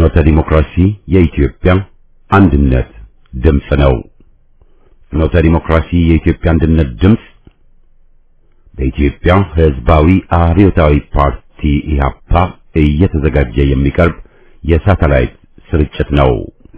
ፍኖተ ዲሞክራሲ የኢትዮጵያ አንድነት ድምፅ ነው። ፍኖተ ዲሞክራሲ የኢትዮጵያ አንድነት ድምፅ በኢትዮጵያ ሕዝባዊ አብዮታዊ ፓርቲ ኢህአፓ እየተዘጋጀ የሚቀርብ የሳተላይት ስርጭት ነው።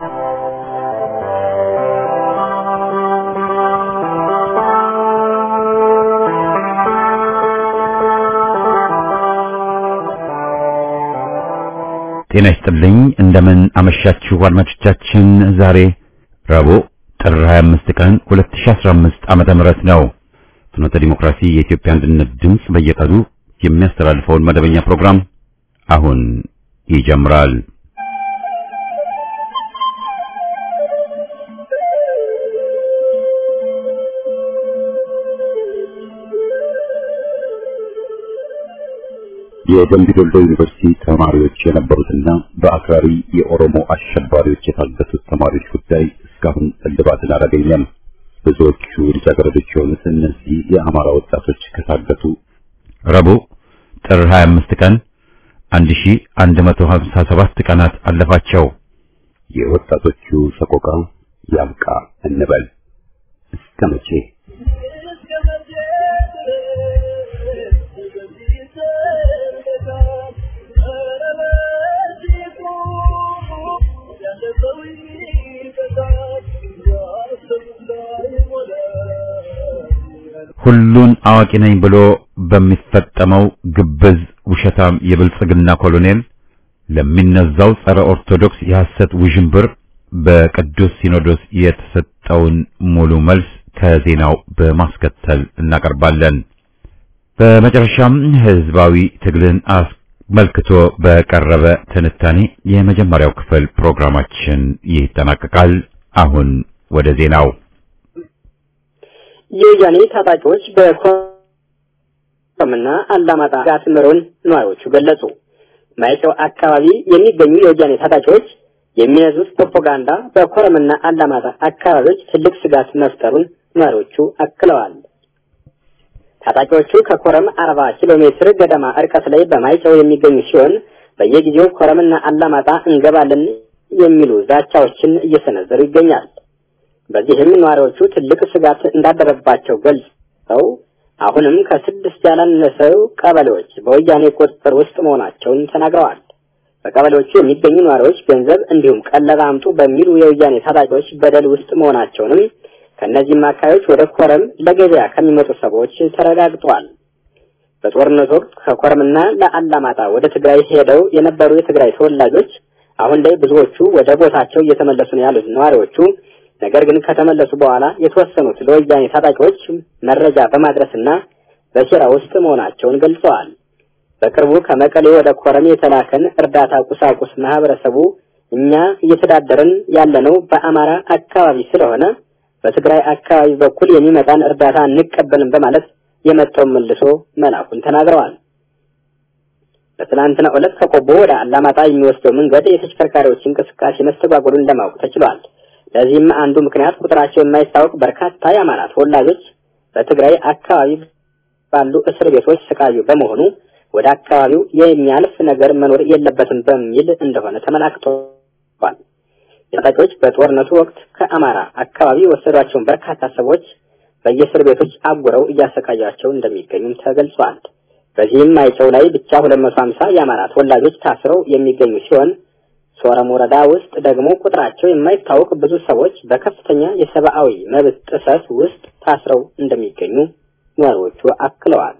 ጤና ይስጥልኝ። እንደምን አመሻችሁ አድማጮቻችን። ዛሬ ረቡዕ ጥር 25 ቀን 2015 ዓመተ ምህረት ነው። ፍኖተ ዲሞክራሲ የኢትዮጵያ አንድነት ድምፅ በየቀኑ የሚያስተላልፈውን መደበኛ ፕሮግራም አሁን ይጀምራል። የደምቢ ዶሎ ዩኒቨርሲቲ ተማሪዎች የነበሩትና በአክራሪ የኦሮሞ አሸባሪዎች የታገቱት ተማሪዎች ጉዳይ እስካሁን እልባትን አላገኘም። ብዙዎቹ ልጃገረዶች የሆኑት እነዚህ የአማራ ወጣቶች ከታገቱ ረቡዕ ጥር 25 ቀን 1157 ቀናት አለፋቸው። የወጣቶቹ ሰቆቃ ያብቃ እንበል እስከ መቼ? ሁሉን አዋቂ ነኝ ብሎ በሚፈጠመው ግብዝ ውሸታም የብልጽግና ኮሎኔል ለሚነዛው ጸረ ኦርቶዶክስ የሐሰት ውዥንብር በቅዱስ ሲኖዶስ የተሰጠውን ሙሉ መልስ ከዜናው በማስከተል እናቀርባለን። በመጨረሻም ህዝባዊ ትግልን አስመልክቶ በቀረበ ትንታኔ የመጀመሪያው ክፍል ፕሮግራማችን ይጠናቀቃል። አሁን ወደ ዜናው የወያኔ ታጣቂዎች በኮረምና አላማጣ ጋት ምሮን ነዋሪዎቹ ገለጹ። ማይጨው አካባቢ የሚገኙ የወያኔ ታጣቂዎች የሚነዙት ፕሮፓጋንዳ በኮረምና አላማጣ አካባቢዎች ትልቅ ስጋት መፍጠሩን ነዋሪዎቹ አክለዋል። ታጣቂዎቹ ከኮረም አርባ ኪሎ ሜትር ገደማ እርቀት ላይ በማይጨው የሚገኙ ሲሆን በየጊዜው ኮረምና አላማጣ እንገባለን የሚሉ ዛቻዎችን እየሰነዘሩ ይገኛል። በዚህም ነዋሪዎቹ ትልቅ ስጋት እንዳደረባቸው ገልጸው አሁንም ከስድስት ያላነሰው ቀበሌዎች በወያኔ ቁጥጥር ውስጥ መሆናቸውን ተናግረዋል። በቀበሌዎቹ የሚገኙ ነዋሪዎች ገንዘብ እንዲሁም ቀለብ አምጡ በሚሉ የወያኔ ታጣቂዎች በደል ውስጥ መሆናቸውንም ከእነዚህም አካባቢዎች ወደ ኮረም ለገበያ ከሚመጡ ሰዎች ተረጋግጧል። በጦርነት ወቅት ከኮረምና ለአላማጣ ወደ ትግራይ ሄደው የነበሩ የትግራይ ተወላጆች አሁን ላይ ብዙዎቹ ወደ ቦታቸው እየተመለሱ ነው ያሉት ነዋሪዎቹ ነገር ግን ከተመለሱ በኋላ የተወሰኑት ለወያኔ ታጣቂዎች መረጃ በማድረስና በሴራ ውስጥ መሆናቸውን ገልጸዋል። በቅርቡ ከመቀሌ ወደ ኮረም የተላከን እርዳታ ቁሳቁስ ማህበረሰቡ እኛ እየተዳደርን ያለነው በአማራ አካባቢ ስለሆነ በትግራይ አካባቢ በኩል የሚመጣን እርዳታ እንቀበልም በማለት የመጣውን መልሶ መላኩን ተናግረዋል። በትናንትናው ዕለት ከቆቦ ወደ አላማጣ የሚወስደው መንገድ የተሽከርካሪዎች እንቅስቃሴ መስተጓጎሉን ለማወቅ ተችሏል። ለዚህም አንዱ ምክንያት ቁጥራቸው የማይታወቅ በርካታ የአማራ ተወላጆች በትግራይ አካባቢ ባሉ እስር ቤቶች ስቃዩ በመሆኑ ወደ አካባቢው የሚያልፍ ነገር መኖር የለበትም በሚል እንደሆነ ተመላክቷል። ታጣቂዎች በጦርነቱ ወቅት ከአማራ አካባቢ የወሰዷቸውን በርካታ ሰዎች በየእስር ቤቶች አጉረው እያሰቃያቸው እንደሚገኙም ተገልጿል። በዚህም ማይጨው ላይ ብቻ 250 የአማራ ተወላጆች ታስረው የሚገኙ ሲሆን ሶረም ወረዳ ውስጥ ደግሞ ቁጥራቸው የማይታወቅ ብዙ ሰዎች በከፍተኛ የሰብአዊ መብት ጥሰት ውስጥ ታስረው እንደሚገኙ ነዋሪዎቹ አክለዋል።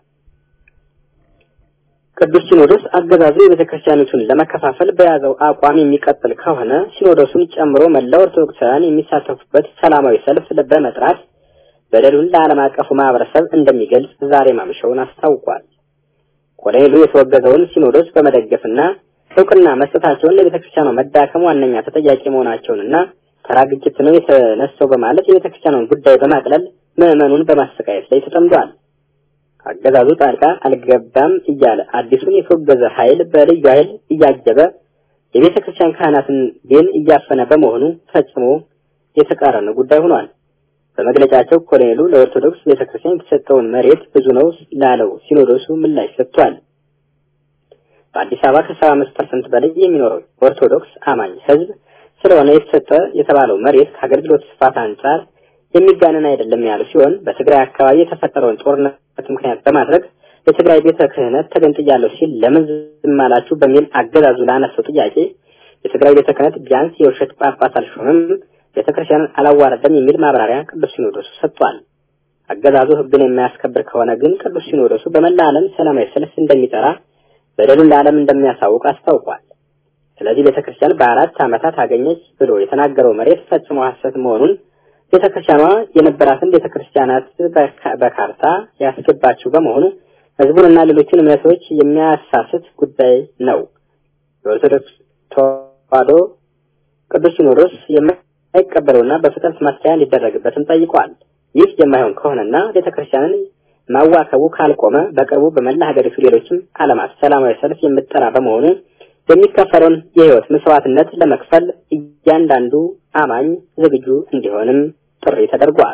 ቅዱስ ሲኖዶስ አገዛዙ የቤተ ክርስቲያኒቱን ለመከፋፈል በያዘው አቋም የሚቀጥል ከሆነ ሲኖዶሱን ጨምሮ መላው ኦርቶዶክሳውያን የሚሳተፉበት ሰላማዊ ሰልፍ በመጥራት በደሉን ለዓለም አቀፉ ማህበረሰብ እንደሚገልጽ ዛሬ ማምሻውን አስታውቋል። ኮሎኔሉ የተወገዘውን ሲኖዶስ በመደገፍና እውቅና መስጠታቸውን ለቤተ ክርስቲያኗ መዳከም ዋነኛ ተጠያቂ መሆናቸውንና ተራ ግጭት ነው የተነሳው በማለት የቤተ ክርስቲያኗን ጉዳይ በማቅለል ምዕመኑን በማሰቃየት ላይ ተጠምዷል። አገዛዙ ጣልቃ አልገባም እያለ አዲሱን የተወገዘ ኃይል በልዩ ኃይል እያጀበ የቤተ ክርስቲያን ካህናትን ግን እያፈነ በመሆኑ ፈጽሞ የተቃረነ ጉዳይ ሆኗል። በመግለጫቸው ኮሎኔሉ ለኦርቶዶክስ ቤተ ክርስቲያን የተሰጠውን መሬት ብዙ ነው ላለው ሲኖዶሱ ምላሽ ሰጥቷል። በአዲስ አበባ ከሰባ አምስት ፐርሰንት በላይ የሚኖረው ኦርቶዶክስ አማኝ ህዝብ ስለሆነ የተሰጠ የተባለው መሬት ከአገልግሎት ስፋት አንጻር የሚጋነን አይደለም ያሉ ሲሆን በትግራይ አካባቢ የተፈጠረውን ጦርነት ምክንያት በማድረግ የትግራይ ቤተ ክህነት ተገንጥያለሁ ሲል ለምን ዝም አላችሁ በሚል አገዛዙ ላነሳው ጥያቄ የትግራይ ቤተ ክህነት ቢያንስ የውሸት ጳጳስ አልሾምም፣ ቤተክርስቲያንን አላዋረደም የሚል ማብራሪያ ቅዱስ ሲኖዶሱ ሰጥቷል። አገዛዙ ህግን የማያስከብር ከሆነ ግን ቅዱስ ሲኖዶሱ በመላ ዓለም ሰላማዊ ሰልፍ እንደሚጠራ በደሉን ለዓለም እንደሚያሳውቅ አስታውቋል። ስለዚህ ቤተክርስቲያን በአራት ዓመታት አገኘች ብሎ የተናገረው መሬት ፈጽሞ ሐሰት መሆኑን ቤተክርስቲያኗ የነበራትን ቤተክርስቲያናት በካርታ ያስገባችው በመሆኑ ህዝቡንና ሌሎችን እምነቶች የሚያሳስት ጉዳይ ነው። የኦርቶዶክስ ተዋሕዶ ቅዱስ ሲኖዶስ የማይቀበለውና በፍጥነት ማስተያ እንዲደረግበትም ጠይቋል። ይህ የማይሆን ከሆነና ቤተክርስቲያንን ማዋከቡ ካልቆመ በቅርቡ በመላ ሀገሪቱ ሌሎችም ዓለማት ሰላማዊ ሰልፍ የምጠራ በመሆኑ የሚከፈለውን የህይወት መስዋዕትነት ለመክፈል እያንዳንዱ አማኝ ዝግጁ እንዲሆንም ጥሪ ተደርጓል።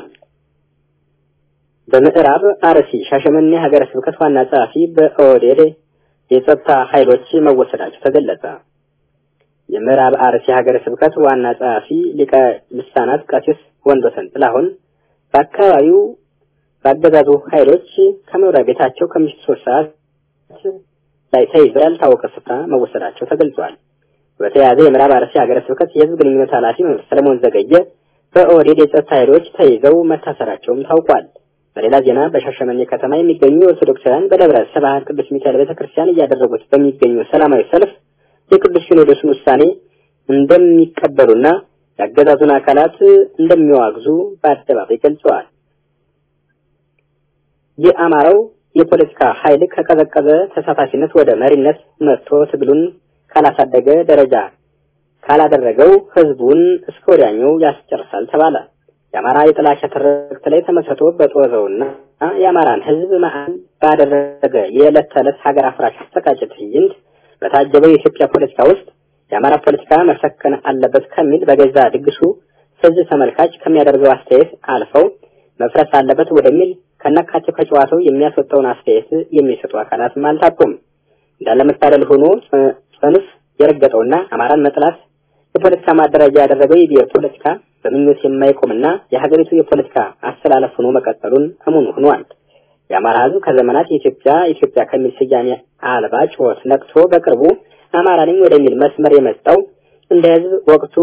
በምዕራብ አርሲ ሻሸመኔ ሀገረ ስብከት ዋና ጸሐፊ በኦህዴድ የጸጥታ ኃይሎች መወሰዳቸው ተገለጸ። የምዕራብ አርሲ ሀገረ ስብከት ዋና ጸሐፊ ሊቀ ልሳናት ቀሲስ ወንዶሰን ጥላሁን በአካባቢው በአገዛዙ ኃይሎች ከመኖሪያ ቤታቸው ከምሽቱ ሶስት ሰዓት ላይ ተይዘው ያልታወቀ ስፍራ መወሰዳቸው ተገልጿል። በተያያዘ የምዕራብ አርሲ ሀገረ ስብከት የህዝብ ግንኙነት ኃላፊ መምህር ሰለሞን ዘገየ በኦህዴድ የጸጥታ ኃይሎች ተይዘው መታሰራቸውም ታውቋል። በሌላ ዜና በሻሸመኔ ከተማ የሚገኙ ኦርቶዶክሳውያን በደብረ ስብሐት ቅዱስ ሚካኤል ቤተክርስቲያን እያደረጉት በሚገኙ ሰላማዊ ሰልፍ የቅዱስ ሲኖዶስን ውሳኔ እንደሚቀበሉና የአገዛዙን አካላት እንደሚዋግዙ በአደባባይ ገልጸዋል። የአማራው የፖለቲካ ኃይል ከቀዘቀዘ ተሳታፊነት ወደ መሪነት መጥቶ ትግሉን ካላሳደገ ደረጃ ካላደረገው ህዝቡን እስከ ወዲያኛው ያስጨርሳል ተባለ። የአማራ የጥላቻ ትርክት ላይ ተመስርቶ በጦዘውና የአማራን ህዝብ መሀል ባደረገ የዕለት ተዕለት ሀገር አፍራሽ አሰቃቂ ትዕይንት በታጀበው የኢትዮጵያ ፖለቲካ ውስጥ የአማራ ፖለቲካ መሰከን አለበት ከሚል በገዛ ድግሱ ህዝብ ተመልካች ከሚያደርገው አስተያየት አልፈው መፍረስ አለበት ወደሚል ከነካቸው ከጨዋታው የሚያስወጣውን አስተያየት የሚሰጡ አካላትም አልታጡም። እንዳለመታደል ሆኖ ጽንፍ የረገጠውና አማራን መጥላት የፖለቲካ ማደራጃ ያደረገው የብሔር ፖለቲካ በምኞት የማይቆምና የሀገሪቱ የፖለቲካ አስተላለፍ ሆኖ መቀጠሉን እሙን ሆኗል። የአማራ ህዝብ ከዘመናት የኢትዮጵያ ኢትዮጵያ ከሚል ስያሜ አልባ ጩኸት ነቅቶ በቅርቡ አማራ ነኝ ወደሚል መስመር የመጣው እንደ ህዝብ ወቅቱ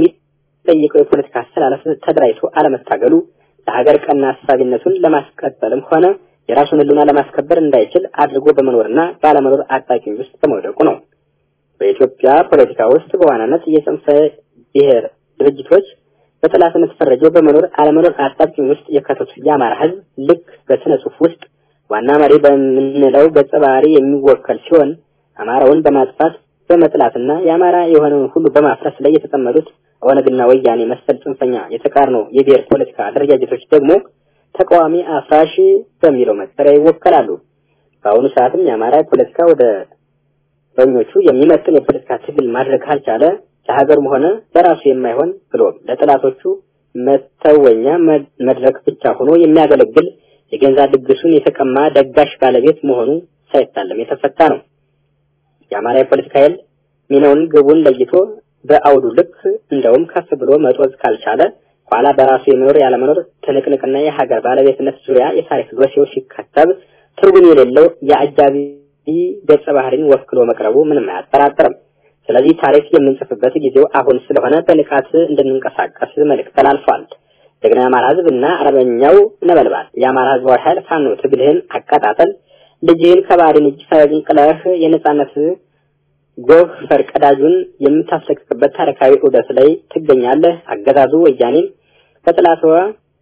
በሚጠይቀው የፖለቲካ አስተላለፍ ተደራጅቶ አለመታገሉ ለሀገር ቀና አሳቢነቱን ለማስቀጠልም ሆነ የራሱን ህልውና ለማስከበር እንዳይችል አድርጎ በመኖርና ባለመኖር አጣቂኝ ውስጥ በመውደቁ ነው። በኢትዮጵያ ፖለቲካ ውስጥ በዋናነት የጽንፈ ብሔር ድርጅቶች በጠላትነት ፈረጀው በመኖር አለመኖር አጣብቂኝ ውስጥ የከተቱት የአማራ ህዝብ ልክ በስነ ጽሁፍ ውስጥ ዋና መሪ በምንለው ገጸ ባህሪ የሚወከል ሲሆን አማራውን በማጥፋት በመጥላትና የአማራ የሆነውን ሁሉ በማፍረስ ላይ የተጠመዱት ኦነግና ወያኔ መሰል ጽንፈኛ የተቃርኖ የብሔር ፖለቲካ አደረጃጀቶች ደግሞ ተቃዋሚ አፍራሽ በሚለው መጠሪያ ይወከላሉ። በአሁኑ ሰዓትም የአማራ ፖለቲካ ወደ በኞቹ የሚመጥን የፖለቲካ ትግል ማድረግ ካልቻለ ለሀገርም ሆነ ለራሱ የማይሆን ብሎም ለጠላቶቹ መተወኛ መድረክ ብቻ ሆኖ የሚያገለግል የገንዛ ድግሱን የተቀማ ደጋሽ ባለቤት መሆኑ ሳይታለም የተፈታ ነው። የአማራ የፖለቲካ ኃይል ሚናውን ግቡን ለይቶ በአውዱ ልክ እንደውም ከፍ ብሎ መጦዝ ካልቻለ ኋላ በራሱ የመኖር ያለመኖር ትንቅንቅና የሀገር ባለቤትነት ዙሪያ የታሪክ ዶሴው ሲከተብ ትርጉም የሌለው የአጃቢ ገጸ ባህሪን ወክሎ መቅረቡ ምንም አያጠራጥርም። ስለዚህ ታሪክ የምንጽፍበት ጊዜው አሁን ስለሆነ በንቃት እንድንንቀሳቀስ መልእክት ተላልፏል። ጀግና የአማራ ህዝብ እና አርበኛው ነበልባል የአማራ ህዝባዊ ኃይል ፋኖ ትግልህን አቀጣጠል ልጅህን ከባህሪን እጅ ፈንቅለህ የነጻነት ጎህ ፈርቀዳጁን የምታስለቅቅበት ታሪካዊ ዑደት ላይ ትገኛለህ። አገዛዙ ወያኔም በጥላትዋ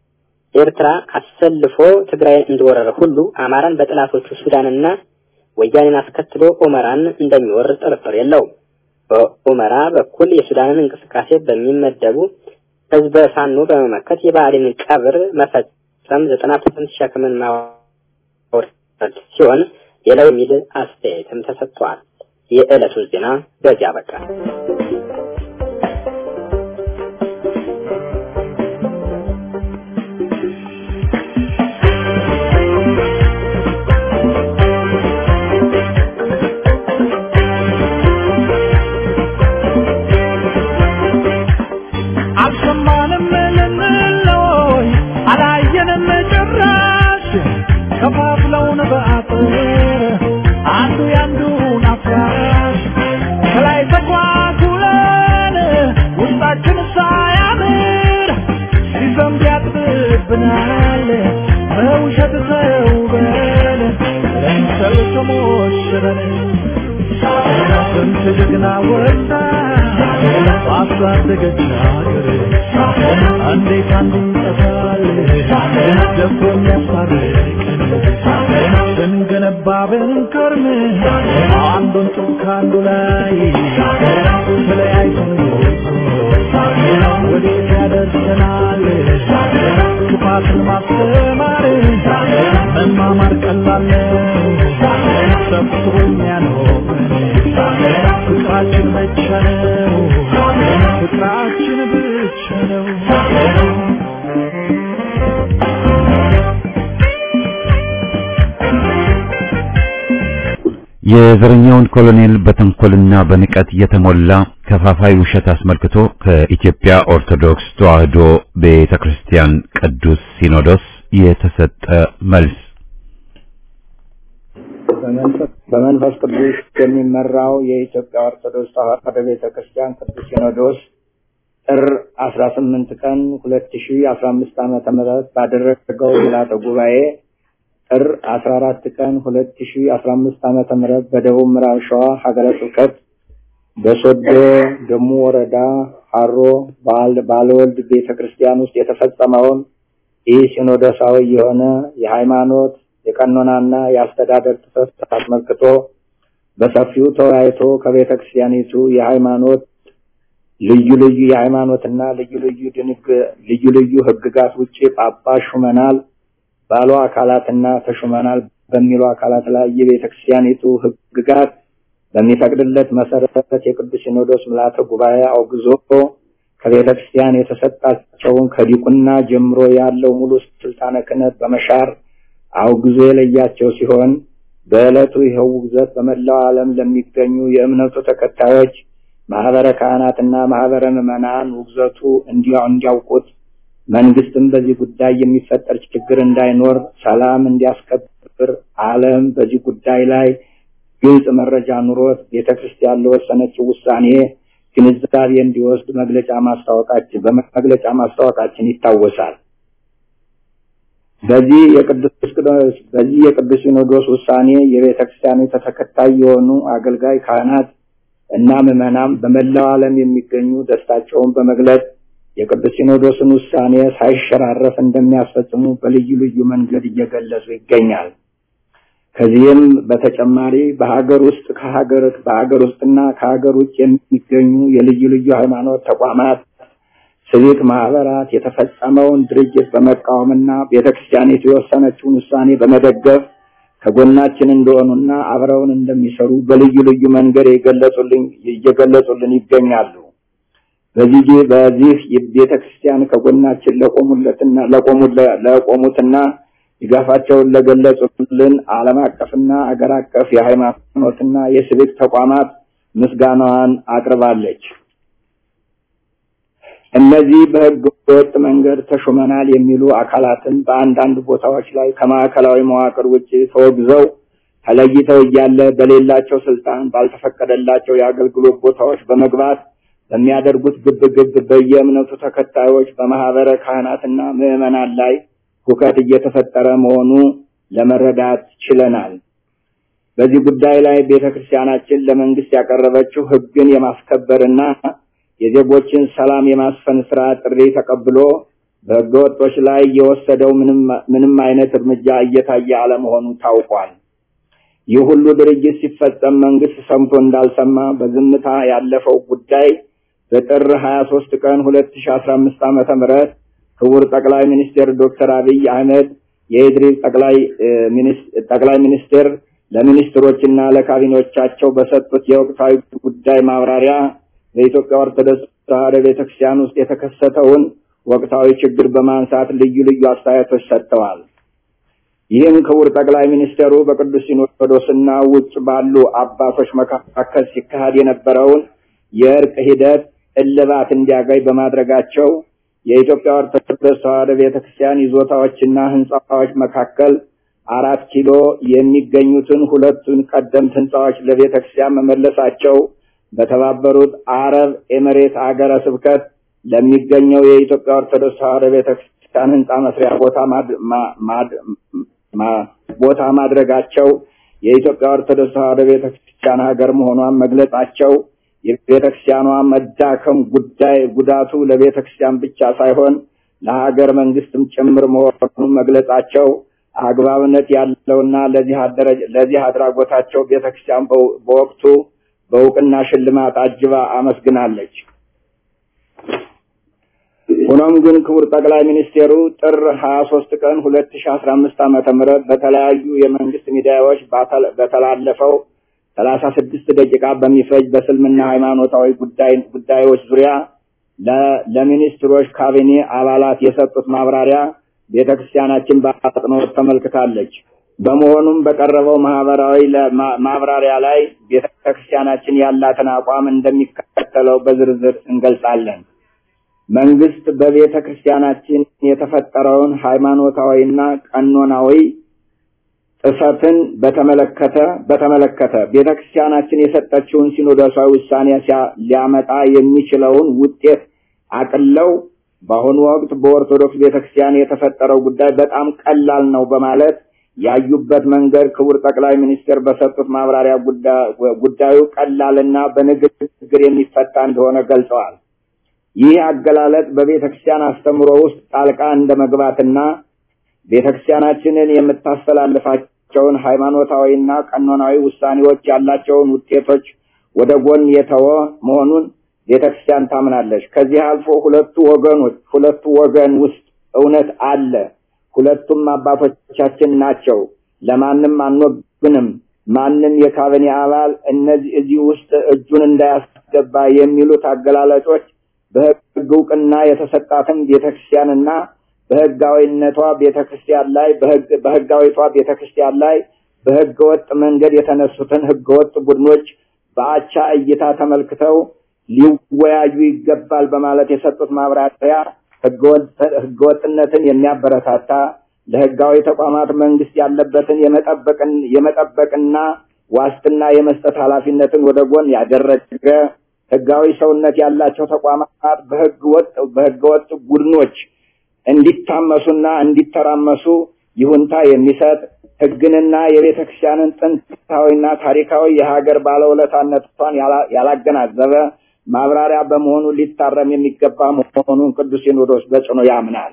ኤርትራ አሰልፎ ትግራይን እንደወረረ ሁሉ አማራን በጥላቶቹ ሱዳንና ወያኔን አስከትሎ ኦመራን እንደሚወር ጥርጥር የለውም። በኦመራ በኩል የሱዳንን እንቅስቃሴ በሚመደቡ ህዝበ ፋኖ በመመከት የባህሪንን ቀብር መፈጸም ዘጠና ፐርሰንት ሸክምን ማውረድ ሲሆን ሌላው የሚል አስተያየትም ተሰጥቷል። የዕለቱ ዜና በዚያ በቃ። አስበን ስንት ጀግና ወጣ ባሳደገች ሀገር እንዴት አንዱ ይጠፋል ደፍሮ የሚያስታርቀን ስንገነባ ብንከርም አንዱን ጡብ ከአንዱ ላይ ተለያይተን ወዴት ያደርሰናል ክፋትን ማስተማር መማማር ቀላል ነው ሰብስቦ የሚያኖረን ፍቅራችን ብቻ ነው ፍቅራችን ብቻ ነው የዘረኛውን ኮሎኔል በተንኮልና በንቀት የተሞላ ከፋፋይ ውሸት አስመልክቶ ከኢትዮጵያ ኦርቶዶክስ ተዋሕዶ ቤተክርስቲያን ቅዱስ ሲኖዶስ የተሰጠ መልስ። በመንፈስ ቅዱስ የሚመራው የኢትዮጵያ ኦርቶዶክስ ተዋሕዶ ቤተክርስቲያን ቅዱስ ሲኖዶስ ጥር አስራ ስምንት ቀን ሁለት ሺ አስራ አምስት ዓመተ ምህረት ባደረገው ምልዓተ ጉባኤ ጥር አስራ አራት ቀን ሁለት ሺ አስራ አምስት ዓመተ ምህረት በደቡብ ምዕራብ ሸዋ ሀገረ ስብከት በሶዶ ደሙ ወረዳ ሀሮ ባለወልድ ቤተ ክርስቲያን ውስጥ የተፈጸመውን ይህ ሲኖዶሳዊ የሆነ የሃይማኖት የቀኖናና የአስተዳደር ጥሰት አስመልክቶ በሰፊው ተወያይቶ ከቤተ ክርስቲያኒቱ የሃይማኖት ልዩ ልዩ የሃይማኖትና ልዩ ልዩ ድንግ ልዩ ልዩ ህግጋት ውጭ ጳጳስ ሹመናል ባሉ አካላትና ተሹመናል በሚሉ አካላት ላይ የቤተ ክርስቲያኒቱ ህግጋት በሚፈቅድለት መሰረት የቅዱስ ሲኖዶስ ምልዓተ ጉባኤ አውግዞ ከቤተ ክርስቲያን የተሰጣቸውን ከዲቁና ጀምሮ ያለው ሙሉ ስልጣነ ክህነት በመሻር አውግዞ የለያቸው ሲሆን በዕለቱ ይኸው ውግዘት በመላው ዓለም ለሚገኙ የእምነቱ ተከታዮች ማህበረ ካህናትና ማህበረ ምዕመናን ውግዘቱ እንዲያውቁት መንግስትም በዚህ ጉዳይ የሚፈጠር ችግር እንዳይኖር ሰላም እንዲያስከብር ዓለም በዚህ ጉዳይ ላይ ግልጽ መረጃ ኑሮት ቤተ ክርስቲያን ለወሰነችው ውሳኔ ግንዛቤ እንዲወስድ መግለጫ ማስታወቃችን በመግለጫ ማስታወቃችን ይታወሳል። በዚህ የቅዱስ በዚህ የቅዱስ ሲኖዶስ ውሳኔ የቤተ ክርስቲያኒቱ ተከታይ የሆኑ አገልጋይ ካህናት እና ምዕመናን በመላው ዓለም የሚገኙ ደስታቸውን በመግለጽ የቅዱስ ሲኖዶስን ውሳኔ ሳይሸራረፍ እንደሚያስፈጽሙ በልዩ ልዩ መንገድ እየገለጹ ይገኛል። ከዚህም በተጨማሪ በሀገር ውስጥ ከሀገር በሀገር ውስጥና ከሀገር ውጭ የሚገኙ የልዩ ልዩ ሃይማኖት ተቋማት፣ ሲቪክ ማህበራት የተፈጸመውን ድርጅት በመቃወምና ቤተክርስቲያኒቱ የወሰነችውን ውሳኔ በመደገፍ ከጎናችን እንደሆኑና አብረውን እንደሚሰሩ በልዩ ልዩ መንገድ የገለጹልን እየገለጹልን ይገኛሉ። በዚህ በዚህ ቤተ ክርስቲያን ከጎናችን ለቆሙለትና ለቆሙትና ድጋፋቸውን ለገለጹልን ዓለም አቀፍና አገር አቀፍ የሃይማኖትና የሲቪክ ተቋማት ምስጋናዋን አቅርባለች። እነዚህ በህገ ወጥ መንገድ ተሾመናል የሚሉ አካላትን በአንዳንድ ቦታዎች ላይ ከማዕከላዊ መዋቅር ውጭ ተወግዘው ተለይተው እያለ በሌላቸው ስልጣን ባልተፈቀደላቸው የአገልግሎት ቦታዎች በመግባት በሚያደርጉት ግብ ግብ በየእምነቱ ተከታዮች በማህበረ ካህናትና ምዕመናን ላይ ሁከት እየተፈጠረ መሆኑ ለመረዳት ችለናል። በዚህ ጉዳይ ላይ ቤተ ክርስቲያናችን ለመንግስት ያቀረበችው ህግን የማስከበርና የዜጎችን ሰላም የማስፈን ስራ ጥሪ ተቀብሎ በህገወጦች ላይ የወሰደው ምንም አይነት እርምጃ እየታየ አለመሆኑ ታውቋል። ይህ ሁሉ ድርጅት ሲፈጸም መንግስት ሰምቶ እንዳልሰማ በዝምታ ያለፈው ጉዳይ በጥር 23 ቀን 2015 ዓመተ ምህረት ክቡር ጠቅላይ ሚኒስትር ዶክተር አብይ አህመድ የኢድሪስ ጠቅላይ ጠቅላይ ሚኒስትር ለሚኒስትሮችና ለካቢኔዎቻቸው በሰጡት የወቅታዊ ጉዳይ ማብራሪያ በኢትዮጵያ ኦርቶዶክስ ተዋሕዶ ቤተክርስቲያን ውስጥ የተከሰተውን ወቅታዊ ችግር በማንሳት ልዩ ልዩ አስተያየቶች ሰጥተዋል። ይህም ክቡር ጠቅላይ ሚኒስትሩ በቅዱስ ሲኖዶስና ውጭ ባሉ አባቶች መካከል ሲካሄድ የነበረውን የእርቅ ሂደት እልባት እንዲያገኝ በማድረጋቸው የኢትዮጵያ ኦርቶዶክስ ተዋሕዶ ቤተክርስቲያን ይዞታዎችና ህንፃዎች መካከል አራት ኪሎ የሚገኙትን ሁለቱን ቀደምት ህንፃዎች ለቤተክርስቲያን መመለሳቸው በተባበሩት አረብ ኤምሬት አገረ ስብከት ለሚገኘው የኢትዮጵያ ኦርቶዶክስ ተዋሕዶ ቤተክርስቲያን ህንፃ መስሪያ ቦታ ቦታ ማድረጋቸው የኢትዮጵያ ኦርቶዶክስ ተዋሕዶ ቤተክርስቲያን ሀገር መሆኗን መግለጻቸው የቤተክርስቲያኗ መዳከም ጉዳይ ጉዳቱ ለቤተክርስቲያን ብቻ ሳይሆን ለሀገር መንግስትም ጭምር መሆኑን መግለጻቸው አግባብነት ያለውና ለዚህ አድራጎታቸው ቤተክርስቲያን በወቅቱ በእውቅና ሽልማት አጅባ አመስግናለች። ሆኖም ግን ክቡር ጠቅላይ ሚኒስቴሩ ጥር 23 ቀን 2015 ዓመተ ምህረት በተለያዩ የመንግስት ሚዲያዎች በተላለፈው 36 ደቂቃ በሚፈጅ በስልምና ሃይማኖታዊ ጉዳይ ጉዳዮች ዙሪያ ለሚኒስትሮች ካቢኔ አባላት የሰጡት ማብራሪያ ቤተክርስቲያናችን በአጽንኦት ተመልክታለች። በመሆኑም በቀረበው ማህበራዊ ማብራሪያ ላይ ቤተክርስቲያናችን ያላትን አቋም እንደሚከተለው በዝርዝር እንገልጻለን። መንግስት በቤተ ክርስቲያናችን የተፈጠረውን ሃይማኖታዊና ቀኖናዊ ጥሰትን በተመለከተ በተመለከተ ቤተ ክርስቲያናችን የሰጠችውን ሲኖዶሳዊ ውሳኔ ሊያመጣ የሚችለውን ውጤት አቅለው በአሁኑ ወቅት በኦርቶዶክስ ቤተ ክርስቲያን የተፈጠረው ጉዳይ በጣም ቀላል ነው በማለት ያዩበት መንገድ ክቡር ጠቅላይ ሚኒስትር በሰጡት ማብራሪያ ጉዳዩ ቀላልና በንግግር የሚፈታ እንደሆነ ገልጸዋል። ይህ አገላለጥ በቤተ ክርስቲያን አስተምሮ ውስጥ ጣልቃ እንደ መግባትና ቤተ ክርስቲያናችንን የምታስተላልፋቸውን ሃይማኖታዊና ቀኖናዊ ውሳኔዎች ያላቸውን ውጤቶች ወደ ጎን የተወ መሆኑን ቤተ ክርስቲያን ታምናለች። ከዚህ አልፎ ሁለቱ ወገኖች ሁለቱ ወገን ውስጥ እውነት አለ። ሁለቱም አባቶቻችን ናቸው። ለማንም አንወግንም። ማንም የካቢኔ አባል እነዚህ እዚህ ውስጥ እጁን እንዳያስገባ የሚሉት አገላለጮች በሕግ እውቅና የተሰጣትን ቤተክርስቲያንና በሕጋዊነቷ ቤተክርስቲያን ላይ በሕጋዊቷ ቤተክርስቲያን ላይ በሕገ ወጥ መንገድ የተነሱትን ሕገ ወጥ ቡድኖች በአቻ እይታ ተመልክተው ሊወያዩ ይገባል በማለት የሰጡት ማብራሪያ ሕገወጥነትን የሚያበረታታ ለሕጋዊ ተቋማት መንግስት ያለበትን የመጠበቅና ዋስትና የመስጠት ኃላፊነትን ወደ ጎን ያደረገ ህጋዊ ሰውነት ያላቸው ተቋማት በህገ ወጥ በህገ ወጥ ቡድኖች እንዲታመሱና እንዲተራመሱ ይሁንታ የሚሰጥ ህግንና የቤተ ክርስቲያንን ጥንታዊና ታሪካዊ የሀገር ባለውለታነቷን ያላገናዘበ ማብራሪያ በመሆኑ ሊታረም የሚገባ መሆኑን ቅዱስ ሲኖዶስ በጽኑ ያምናል።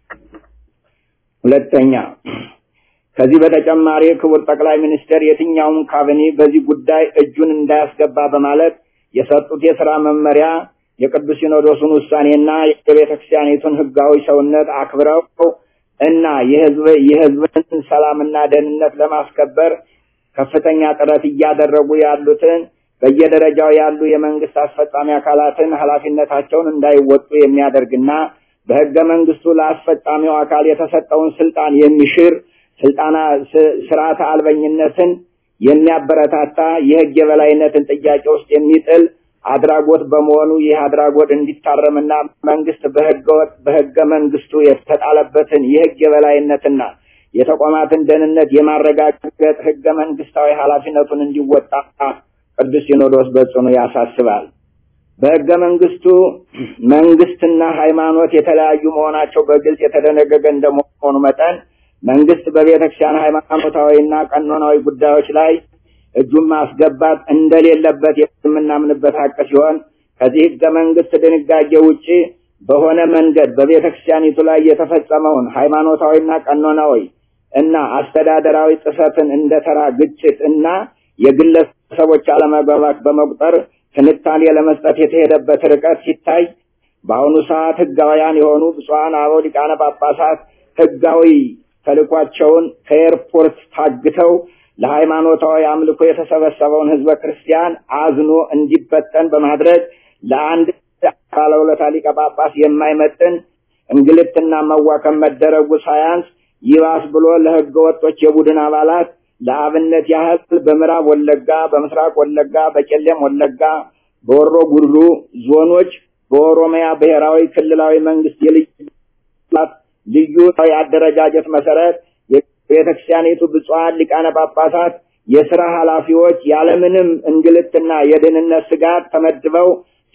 ሁለተኛ ከዚህ በተጨማሪ ክቡር ጠቅላይ ሚኒስትር የትኛውም ካቢኔ በዚህ ጉዳይ እጁን እንዳያስገባ በማለት የሰጡት የስራ መመሪያ የቅዱስ ሲኖዶሱን ውሳኔና የቤተ ክርስቲያኒቱን ህጋዊ ሰውነት አክብረው እና የህዝብ የህዝብን ሰላምና ደህንነት ለማስከበር ከፍተኛ ጥረት እያደረጉ ያሉትን በየደረጃው ያሉ የመንግስት አስፈጻሚ አካላትን ኃላፊነታቸውን እንዳይወጡ የሚያደርግና በህገ መንግስቱ ለአስፈጻሚው አካል የተሰጠውን ስልጣን የሚሽር ስልጣና ስርዓተ አልበኝነትን የሚያበረታታ የህግ የበላይነትን ጥያቄ ውስጥ የሚጥል አድራጎት በመሆኑ ይህ አድራጎት እንዲታረምና መንግስት በህገወጥ በህገ መንግስቱ የተጣለበትን የህግ የበላይነትና የተቋማትን ደህንነት የማረጋገጥ ህገ መንግስታዊ ኃላፊነቱን እንዲወጣ ቅዱስ ሲኖዶስ በጽኑ ያሳስባል። በህገ መንግስቱ መንግስትና ሃይማኖት የተለያዩ መሆናቸው በግልጽ የተደነገገ እንደመሆኑ መጠን መንግስት በቤተክርስቲያን ሃይማኖታዊና ቀኖናዊ ጉዳዮች ላይ እጁን ማስገባት እንደሌለበት የምናምንበት ሀቅ ሲሆን ከዚህ ህገ መንግስት ድንጋጌ ውጪ በሆነ መንገድ በቤተክርስቲያኒቱ ላይ የተፈጸመውን ሃይማኖታዊና ቀኖናዊ እና አስተዳደራዊ ጥሰትን እንደ ተራ ግጭት እና የግለሰቦች አለመግባባት በመቁጠር ትንታኔ ለመስጠት የተሄደበት ርቀት ሲታይ በአሁኑ ሰዓት ህጋውያን የሆኑ ብፁዓን አበው ሊቃነ ጳጳሳት ህጋዊ ተልኳቸውን ከኤርፖርት ታግተው ለሃይማኖታዊ አምልኮ የተሰበሰበውን ህዝበ ክርስቲያን አዝኖ እንዲበተን በማድረግ ለአንድ ባለውለታ ሊቀ ጳጳስ የማይመጥን እንግልትና መዋከም መደረጉ ሳያንስ ይባስ ብሎ ለህገ ወጦች የቡድን አባላት ለአብነት ያህል በምዕራብ ወለጋ፣ በምስራቅ ወለጋ፣ በቄለም ወለጋ፣ በወሮ ጉድሩ ዞኖች በኦሮሚያ ብሔራዊ ክልላዊ መንግስት የልዩ ልዩ የአደረጃጀት መሰረት የቤተክርስቲያኒቱ ብፁዓን ሊቃነ ጳጳሳት የስራ ኃላፊዎች ያለምንም እንግልትና የደህንነት ስጋት ተመድበው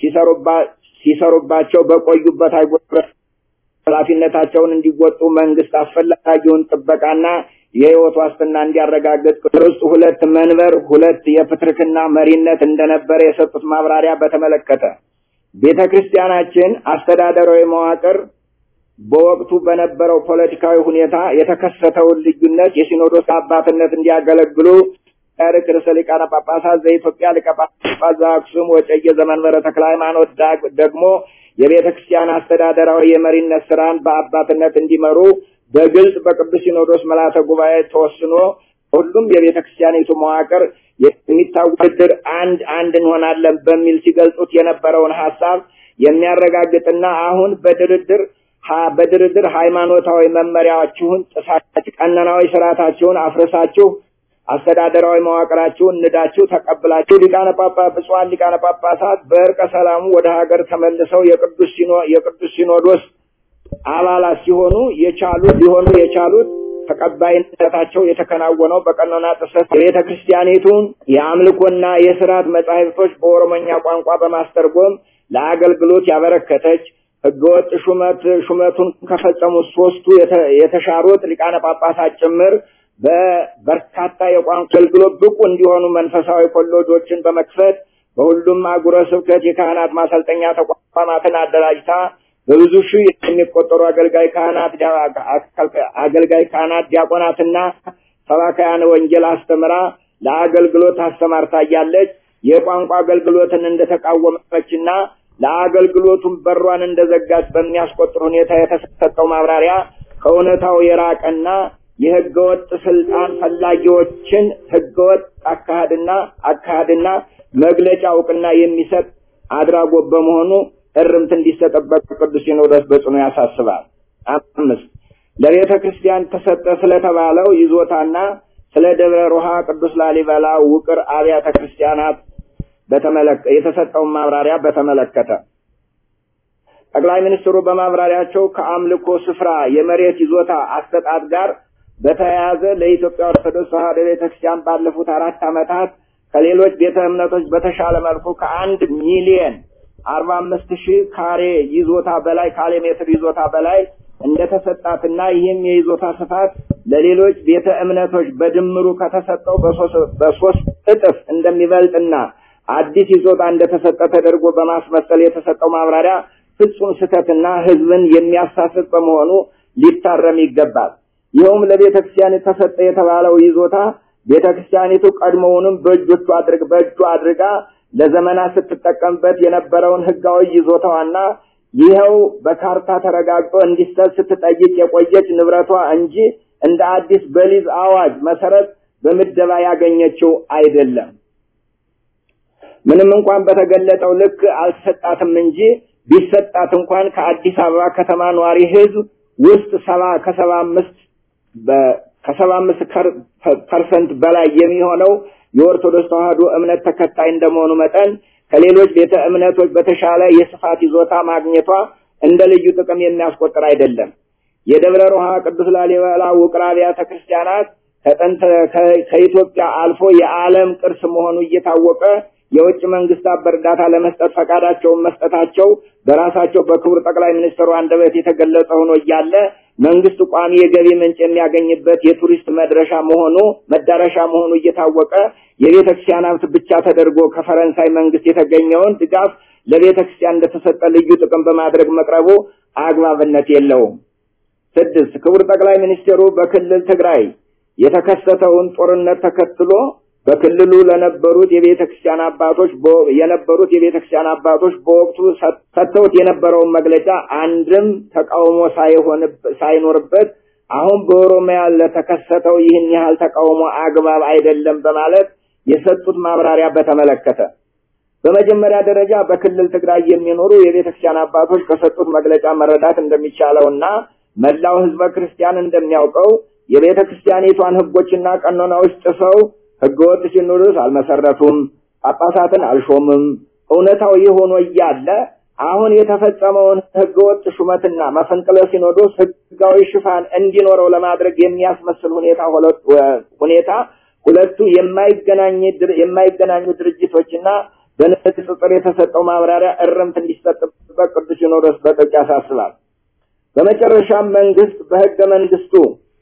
ሲሰሩባቸው በቆዩበት አይጎረ ኃላፊነታቸውን እንዲወጡ መንግስት አስፈላጊውን ጥበቃና የህይወት ዋስትና እንዲያረጋግጥ ውስጥ ሁለት መንበር ሁለት የፕትርክና መሪነት እንደነበረ የሰጡት ማብራሪያ በተመለከተ ቤተ ክርስቲያናችን አስተዳደራዊ መዋቅር በወቅቱ በነበረው ፖለቲካዊ ሁኔታ የተከሰተውን ልዩነት የሲኖዶስ አባትነት እንዲያገለግሉ ታሪክ ርዕሰ ሊቃነ ጳጳሳት ዘኢትዮጵያ ሊቀ ጳጳስ ዘአክሱም ወዕጨጌ ዘመንበረ ተክለ ሃይማኖት ደግሞ የቤተ ክርስቲያን አስተዳደራዊ የመሪነት ስራን በአባትነት እንዲመሩ በግልጽ በቅዱስ ሲኖዶስ ምልዓተ ጉባኤ ተወስኖ ሁሉም የቤተ ክርስቲያኒቱ መዋቅር የሚታወድር አንድ አንድ እንሆናለን በሚል ሲገልጹት የነበረውን ሀሳብ የሚያረጋግጥና አሁን በድርድር በድርድር ሃይማኖታዊ መመሪያዎችሁን ጥሳችሁ ቀኖናዊ ስርዓታችሁን አፍርሳችሁ አስተዳደራዊ መዋቅራችሁን ንዳችሁ ተቀብላችሁ ሊቃነ ጳጳስ ብፁዓን ሊቃነ ጳጳሳት በእርቀ ሰላሙ ወደ ሀገር ተመልሰው የቅዱስ ሲኖ የቅዱስ ሲኖዶስ አባላት ሲሆኑ የቻሉት ሊሆኑ የቻሉት ተቀባይነታቸው የተከናወነው በቀኖና ጥሰት የቤተ ክርስቲያኒቱን የአምልኮና የስርዓት መጻሕፍቶች በኦሮሞኛ ቋንቋ በማስተርጎም ለአገልግሎት ያበረከተች ህገወጥ ሹመት ሹመቱን ከፈጸሙት ሶስቱ የተሻሩት ሊቃነ ጳጳሳት ጭምር በበርካታ የቋንቋ አገልግሎት ብቁ እንዲሆኑ መንፈሳዊ ኮሌጆችን በመክፈት በሁሉም አህጉረ ስብከት የካህናት ማሰልጠኛ ተቋማትን አደራጅታ በብዙ ሺህ የሚቆጠሩ አገልጋይ ካህናት አገልጋይ ካህናት ዲያቆናትና ሰባካያን ወንጌል አስተምራ ለአገልግሎት አስተማርታ እያለች የቋንቋ አገልግሎትን እንደተቃወመችና ለአገልግሎቱም በሯን እንደዘጋች በሚያስቆጥር ሁኔታ የተሰጠው ማብራሪያ ከእውነታው የራቀና የህገወጥ ስልጣን ፈላጊዎችን ህገወጥ አካሄድና አካሄድና መግለጫ እውቅና የሚሰጥ አድራጎት በመሆኑ እርምት እንዲሰጠበት ቅዱስ ሲኖዶስ በጽኑ ያሳስባል። አምስት ለቤተ ክርስቲያን ተሰጠ ስለተባለው ይዞታና ስለ ደብረ ሮሃ ቅዱስ ላሊበላ ውቅር አብያተ ክርስቲያናት በተመለከተ የተሰጠውን ማብራሪያ በተመለከተ ጠቅላይ ሚኒስትሩ በማብራሪያቸው ከአምልኮ ስፍራ የመሬት ይዞታ አሰጣጥ ጋር በተያያዘ ለኢትዮጵያ ኦርቶዶክስ ተዋሕዶ ቤተክርስቲያን ባለፉት አራት ዓመታት ከሌሎች ቤተ እምነቶች በተሻለ መልኩ ከአንድ ሚሊየን አርባ አምስት ሺህ ካሬ ይዞታ በላይ ካሬ ሜትር ይዞታ በላይ እንደተሰጣትና ይህም የይዞታ ስፋት ለሌሎች ቤተ እምነቶች በድምሩ ከተሰጠው በሶስት እጥፍ እንደሚበልጥና አዲስ ይዞታ እንደተሰጠ ተደርጎ በማስመሰል የተሰጠው ማብራሪያ ፍጹም ስህተትና ሕዝብን የሚያሳስት በመሆኑ ሊታረም ይገባል። ይኸውም ለቤተ ክርስቲያን ተሰጠ የተባለው ይዞታ ቤተ ክርስቲያኒቱ ቀድሞውንም በእጆቹ አድርግ በእጁ አድርጋ ለዘመናት ስትጠቀምበት የነበረውን ሕጋዊ ይዞታዋና ይኸው በካርታ ተረጋግጦ እንዲሰጥ ስትጠይቅ የቆየች ንብረቷ እንጂ እንደ አዲስ በሊዝ አዋጅ መሰረት በምደባ ያገኘችው አይደለም። ምንም እንኳን በተገለጠው ልክ አልሰጣትም እንጂ ቢሰጣት እንኳን ከአዲስ አበባ ከተማ ነዋሪ ህዝብ ውስጥ ሰባ ከሰባ አምስት ከሰባ አምስት ፐርሰንት በላይ የሚሆነው የኦርቶዶክስ ተዋሕዶ እምነት ተከታይ እንደመሆኑ መጠን ከሌሎች ቤተ እምነቶች በተሻለ የስፋት ይዞታ ማግኘቷ እንደ ልዩ ጥቅም የሚያስቆጥር አይደለም። የደብረ ሮሃ ቅዱስ ላሊበላ ውቅር አብያተ ክርስቲያናት ከጥንት ከኢትዮጵያ አልፎ የዓለም ቅርስ መሆኑ እየታወቀ የውጭ መንግስታት በእርዳታ ለመስጠት ፈቃዳቸውን መስጠታቸው በራሳቸው በክቡር ጠቅላይ ሚኒስትሩ አንደበት የተገለጸ ሆኖ እያለ መንግስት ቋሚ የገቢ ምንጭ የሚያገኝበት የቱሪስት መድረሻ መሆኑ መዳረሻ መሆኑ እየታወቀ የቤተ ክርስቲያን ሀብት ብቻ ተደርጎ ከፈረንሳይ መንግስት የተገኘውን ድጋፍ ለቤተ ክርስቲያን እንደተሰጠ ልዩ ጥቅም በማድረግ መቅረቡ አግባብነት የለውም። ስድስት ክቡር ጠቅላይ ሚኒስትሩ በክልል ትግራይ የተከሰተውን ጦርነት ተከትሎ በክልሉ ለነበሩት የቤተ ክርስቲያን አባቶች የነበሩት የቤተ ክርስቲያን አባቶች በወቅቱ ሰጥተውት የነበረውን መግለጫ አንድም ተቃውሞ ሳይኖርበት አሁን በኦሮሚያ ለተከሰተው ይህን ያህል ተቃውሞ አግባብ አይደለም በማለት የሰጡት ማብራሪያ በተመለከተ በመጀመሪያ ደረጃ በክልል ትግራይ የሚኖሩ የቤተ ክርስቲያን አባቶች ከሰጡት መግለጫ መረዳት እንደሚቻለውና መላው ህዝበ ክርስቲያን እንደሚያውቀው የቤተ ክርስቲያኒቷን ህጎችና ቀኖናዎች ጥሰው ህገወጥ ሲኖዶስ አልመሰረቱም፣ ጳጳሳትን አልሾምም። እውነታው ይህ ሆኖ እያለ አሁን የተፈጸመውን ህገወጥ ሹመትና መፈንቅለ ሲኖዶስ ህጋዊ ሽፋን እንዲኖረው ለማድረግ የሚያስመስል ሁኔታ ሁኔታ ሁለቱ የማይገናኝ የማይገናኙ ድርጅቶችና በንጽጽር የተሰጠው ማብራሪያ እርምት እንዲሰጥበት ቅዱስ ሲኖዶስ በጥብቅ ያሳስባል። በመጨረሻም መንግስት በህገ መንግስቱ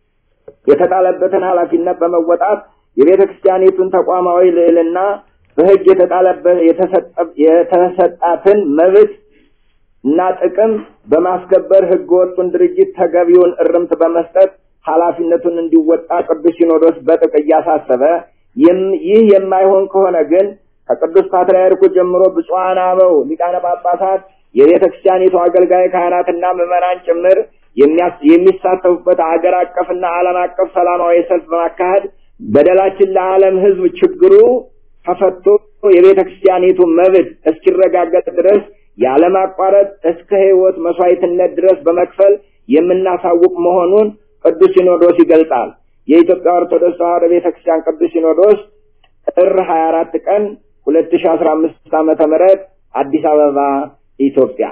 የተጣለበትን ኃላፊነት በመወጣት የቤተ ክርስቲያኒቱን ተቋማዊ ልዕልና በሕግ የተጣለበት የተሰጣትን መብት እና ጥቅም በማስከበር ሕገ ወጡን ድርጅት ተገቢውን እርምት በመስጠት ኃላፊነቱን እንዲወጣ ቅዱስ ሲኖዶስ በጥብቅ እያሳሰበ ይህ የማይሆን ከሆነ ግን ከቅዱስ ፓትርያርኩ ጀምሮ ብፁዓን አበው ሊቃነ ጳጳሳት የቤተ ክርስቲያኒቱ አገልጋይ ካህናትና ምዕመናን ጭምር የሚሳተፉበት አገር አቀፍና ዓለም አቀፍ ሰላማዊ ሰልፍ በማካሄድ በደላችን ለዓለም ሕዝብ ችግሩ ተፈቶ የቤተ ክርስቲያኒቱ መብት እስኪረጋገጥ ድረስ ያለማቋረጥ እስከ ሕይወት መስዋዕትነት ድረስ በመክፈል የምናሳውቅ መሆኑን ቅዱስ ሲኖዶስ ይገልጻል። የኢትዮጵያ ኦርቶዶክስ ተዋሕዶ ቤተ ክርስቲያን ቅዱስ ሲኖዶስ ጥር 24 ቀን 2015 ዓመተ ምህረት አዲስ አበባ ኢትዮጵያ።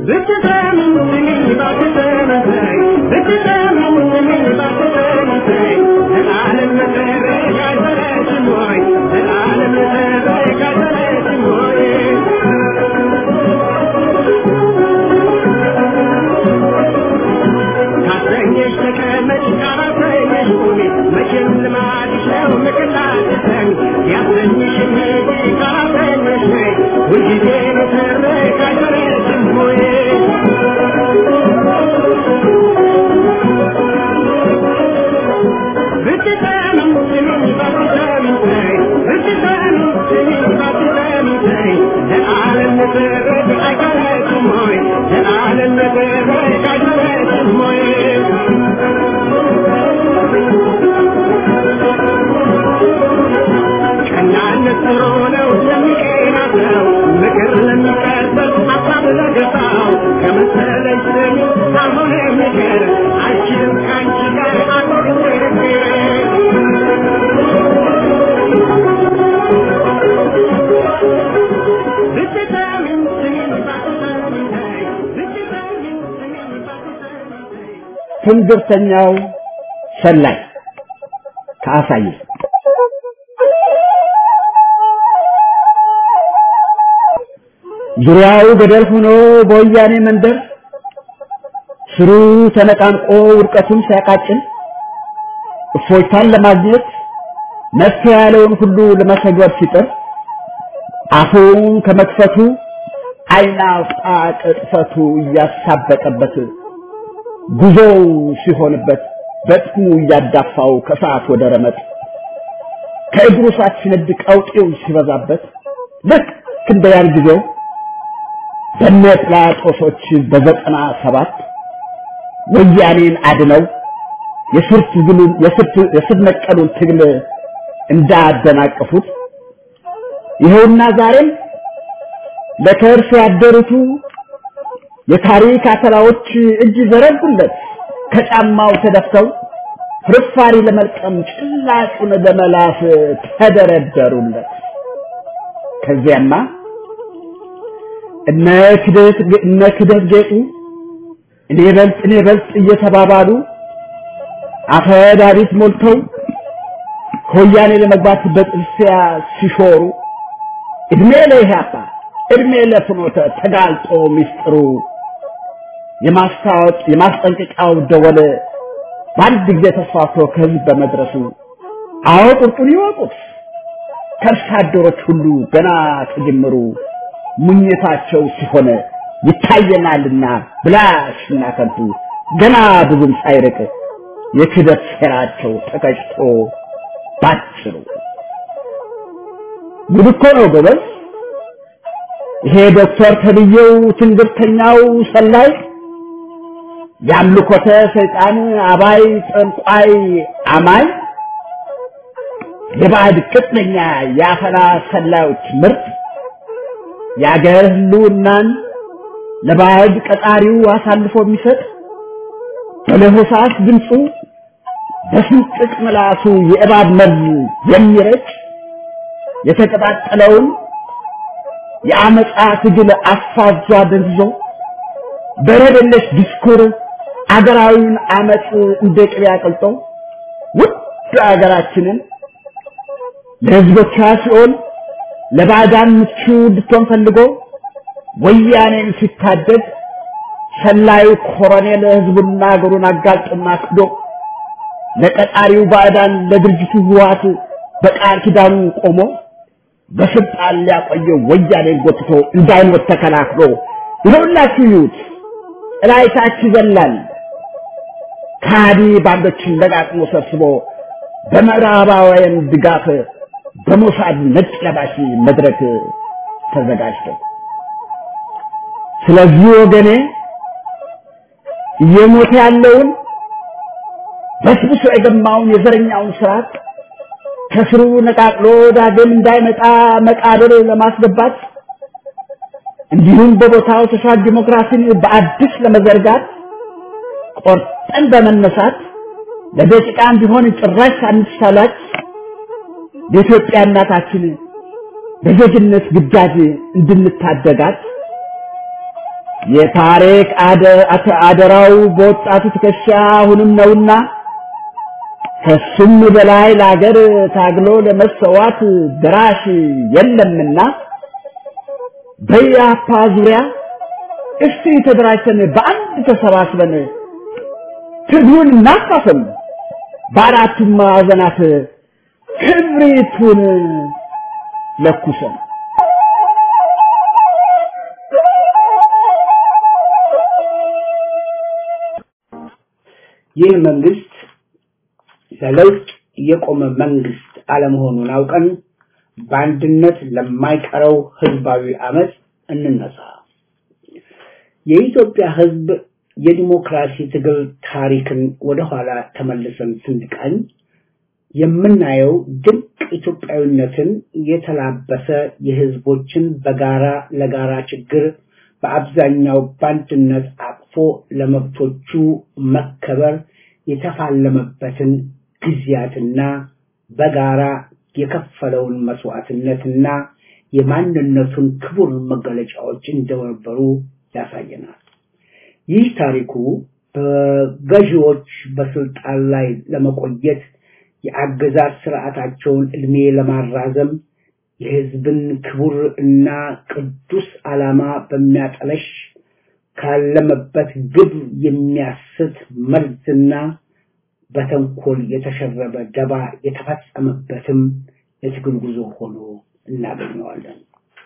ትንግርተኛው ሰላይ ከአሳየ ዙሪያው ገደል ሆኖ በወያኔ መንደር ስሩ ተነቃንቆ ውድቀቱን ሲያቃጭን እፎይታን ለማግኘት መፍትሄ ያለውን ሁሉ ለመተግበር ሲጥር አፉን ከመክፈቱ ዓይን አውጣ ቅጥፈቱ እያሳበቀበት ጉዞው ሲሆንበት በጥሙ እያዳፋው ከሰዓት ወደ ረመጥ ከእግሩ ሳት ሲነድ ቀውጤው ሲበዛበት ልክ እንደ ያን ጊዜው በነ ጲላጦሶች በዘጠና ሰባት ወያኔን አድነው የስር ትግሉን የስር ነቀሉን ትግል እንዳደናቀፉት ይኸውና ዛሬም ለከርስ ያደሩቱ የታሪክ አተላዎች እጅ ዘረጉለት ከጫማው ተደፍተው ፍርፋሪ ለመልቀም ጭላጩን ለመላስ ተደረደሩለት። ከዚያማ እነ ክደት እነ ክደት ጌጡ እኔ በልጥ እኔ በልጥ እየተባባሉ አፈዳሪት ሞልተው ከወያኔ ለመግባት በጥርሲያ ሲሾሩ እድሜ ለኢህአፓ እድሜ ለፍኖተ ተጋልጦ ሚስጥሩ የማስታወቅ የማስጠንቀቂያው ደወል በአንድ ጊዜ ተስፋፍቶ ከህዝብ በመድረሱ አዎ ቁርጡን ይወቁት ከርሳ አደሮች ሁሉ ገና ከጅምሩ ሙኝታቸው ሲሆን ይታየናልና ብላሽና ከንቱ ገና ብዙም ሳይርቅ የክደት ሴራቸው ተቀጭቶ ባጭሩ ጉድ እኮ ነው ጎበዝ። ይሄ ዶክተር ተብዬው ትንግርተኛው ሰላይ የአምልኮተ ሰይጣን አባይ ጠንቋይ አማይ የባዕድ ቅጥነኛ የአፈና ሰላዮች ምርት የአገር ህልውናን ለባዕድ ቀጣሪው አሳልፎ የሚሰጥ በለሆሳስ ድምፁ በስንጥቅ ምላሱ የእባብ መርዝ የሚረጭ የተቀጣጠለውን የአመፃ ትግል አፋዟ ደንዝዞ በረደለሽ ዲስኩር አገራዊውን አመፅ እንደ ቅቤ አቅልጦ ውድ አገራችንን ለህዝቦቿ ሲሆን ለባዕዳን ምቹ እንድትሆን ፈልጎ ወያኔን ሲታደግ ሰላዩ ኮሎኔል ህዝቡና አገሩን አጋልጦና ክዶ ለቀጣሪው ባዕዳን ለድርጅቱ ህወሓት በቃል ኪዳኑ ቆሞ በስልጣን ሊያቆየው ወያኔን ጎትቶ እንዳይሞት ተከላክሎ ይኸውላችሁ ይዩት እላይታች ይዘላል ከሃዲ ባንዶችን ለቃቅሞ ሰብስቦ በምዕራባውያን ድጋፍ በሞሳድ ነጭ ለባሽ መድረክ ተዘጋጅቶ ስለዚህ ወገኔ እየሞተ ያለውን በስብሶ የገማውን የዘረኛውን ስርዓት ከስሩ ነቃቅሎ ዳግም እንዳይመጣ መቃብር ለማስገባት እንዲሁም በቦታው ተሻል ዲሞክራሲን በአዲስ ለመዘርጋት ቆርጠን በመነሳት ለደቂቃም ቢሆን ጭራሽ ሳንሳላች የኢትዮጵያ እናታችን በዜግነት ግዳጅ እንድንታደጋት የታሪክ አደራው በወጣቱ ትከሻ አሁንም ነውና ከሱም በላይ ለአገር ታግሎ ለመሰዋት ድራሽ የለምና በያፓ ዙሪያ እስቲ ተደራጅተን በአንድ ተሰባስበን ትግሉን እናፋፍም፣ በአራቱም ማዕዘናት ክብሪቱን ለኩሰን ይህ መንግስት ለለውጥ የቆመ መንግስት አለመሆኑን አውቀን በአንድነት ለማይቀረው ህዝባዊ አመፅ እንነሳ። የኢትዮጵያ ህዝብ የዲሞክራሲ ትግል ታሪክን ወደኋላ ተመልሰን ስንቃኝ የምናየው ድንቅ ኢትዮጵያዊነትን የተላበሰ የህዝቦችን በጋራ ለጋራ ችግር በአብዛኛው በአንድነት አቅፎ ለመብቶቹ መከበር የተፋለመበትን ጊዜያትና በጋራ የከፈለውን መስዋዕትነትና የማንነቱን ክቡር መገለጫዎች እንደነበሩ ያሳየናል። ይህ ታሪኩ በገዢዎች በስልጣን ላይ ለመቆየት የአገዛዝ ስርዓታቸውን እድሜ ለማራዘም የህዝብን ክቡር እና ቅዱስ ዓላማ በሚያጠለሽ ካለመበት ግብ የሚያስት መርዝና በተንኮል የተሸረበ ደባ የተፈጸመበትም የትግል ጉዞ ሆኖ እናገኘዋለን።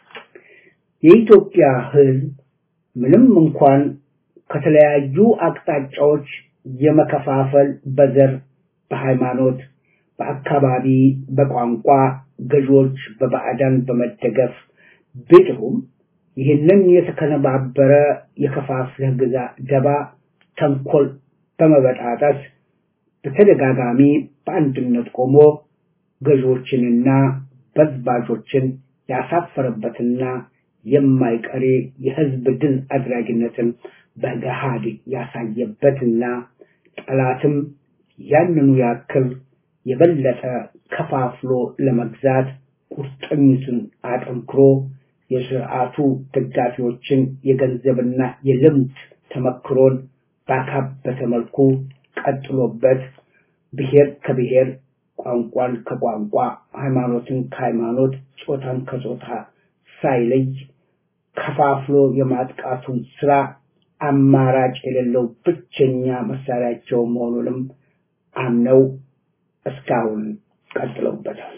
የኢትዮጵያ ህዝብ ምንም እንኳን ከተለያዩ አቅጣጫዎች የመከፋፈል በዘር፣ በሃይማኖት፣ በአካባቢ፣ በቋንቋ ገዢዎች በባዕዳን በመደገፍ ቢጥሩም ይህንን የተከነባበረ የከፋፍለህ ግዛ ደባ ተንኮል በመበጣጠስ በተደጋጋሚ በአንድነት ቆሞ ገዢዎችንና በዝባዦችን ያሳፈረበትና የማይቀሬ የህዝብ ድል አድራጊነትን በገሃድ ያሳየበትና ጠላትም ያንኑ ያክል የበለጠ ከፋፍሎ ለመግዛት ቁርጠኝቱን አጠንክሮ የስርዓቱ ደጋፊዎችን የገንዘብና የልምድ ተመክሮን ባካበተ መልኩ ቀጥሎበት ብሔር ከብሔር ቋንቋን ከቋንቋ ሃይማኖትን ከሃይማኖት ጾታን ከጾታ ሳይለይ ከፋፍሎ የማጥቃቱን ስራ አማራጭ የሌለው ብቸኛ መሳሪያቸው መሆኑንም አምነው እስካሁን ቀጥለውበታል።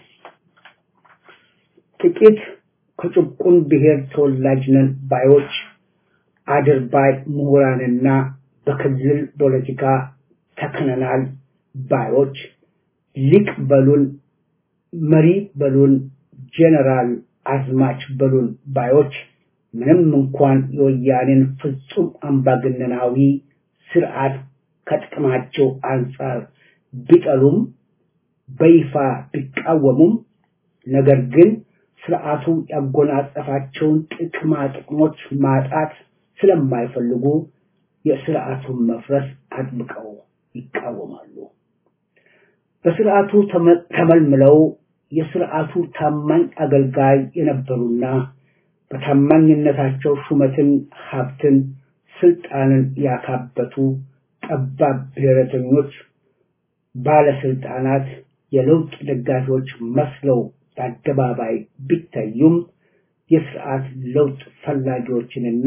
ጥቂት ከጭቁን ብሔር ተወላጅ ነን ባዮች አድርባይ ምሁራንና በክልል ፖለቲካ ተክነናል ባዮች ሊቅ በሉን፣ መሪ በሉን፣ ጄኔራል አዝማች በሉን ባዮች ምንም እንኳን የወያኔን ፍጹም አምባገነናዊ ስርዓት ከጥቅማቸው አንጻር ቢጠሉም በይፋ ቢቃወሙም ነገር ግን ስርዓቱ ያጎናጸፋቸውን ጥቅማ ጥቅሞች ማጣት ስለማይፈልጉ የስርዓቱን መፍረስ አጥብቀው ይቃወማሉ። በስርዓቱ ተመልምለው የስርዓቱ ታማኝ አገልጋይ የነበሩና በታማኝነታቸው ሹመትን፣ ሀብትን፣ ስልጣንን ያካበቱ ጠባብ ብሔረተኞች ባለስልጣናት የለውጥ ደጋፊዎች መስለው በአደባባይ ቢታዩም የስርዓት ለውጥ ፈላጊዎችንና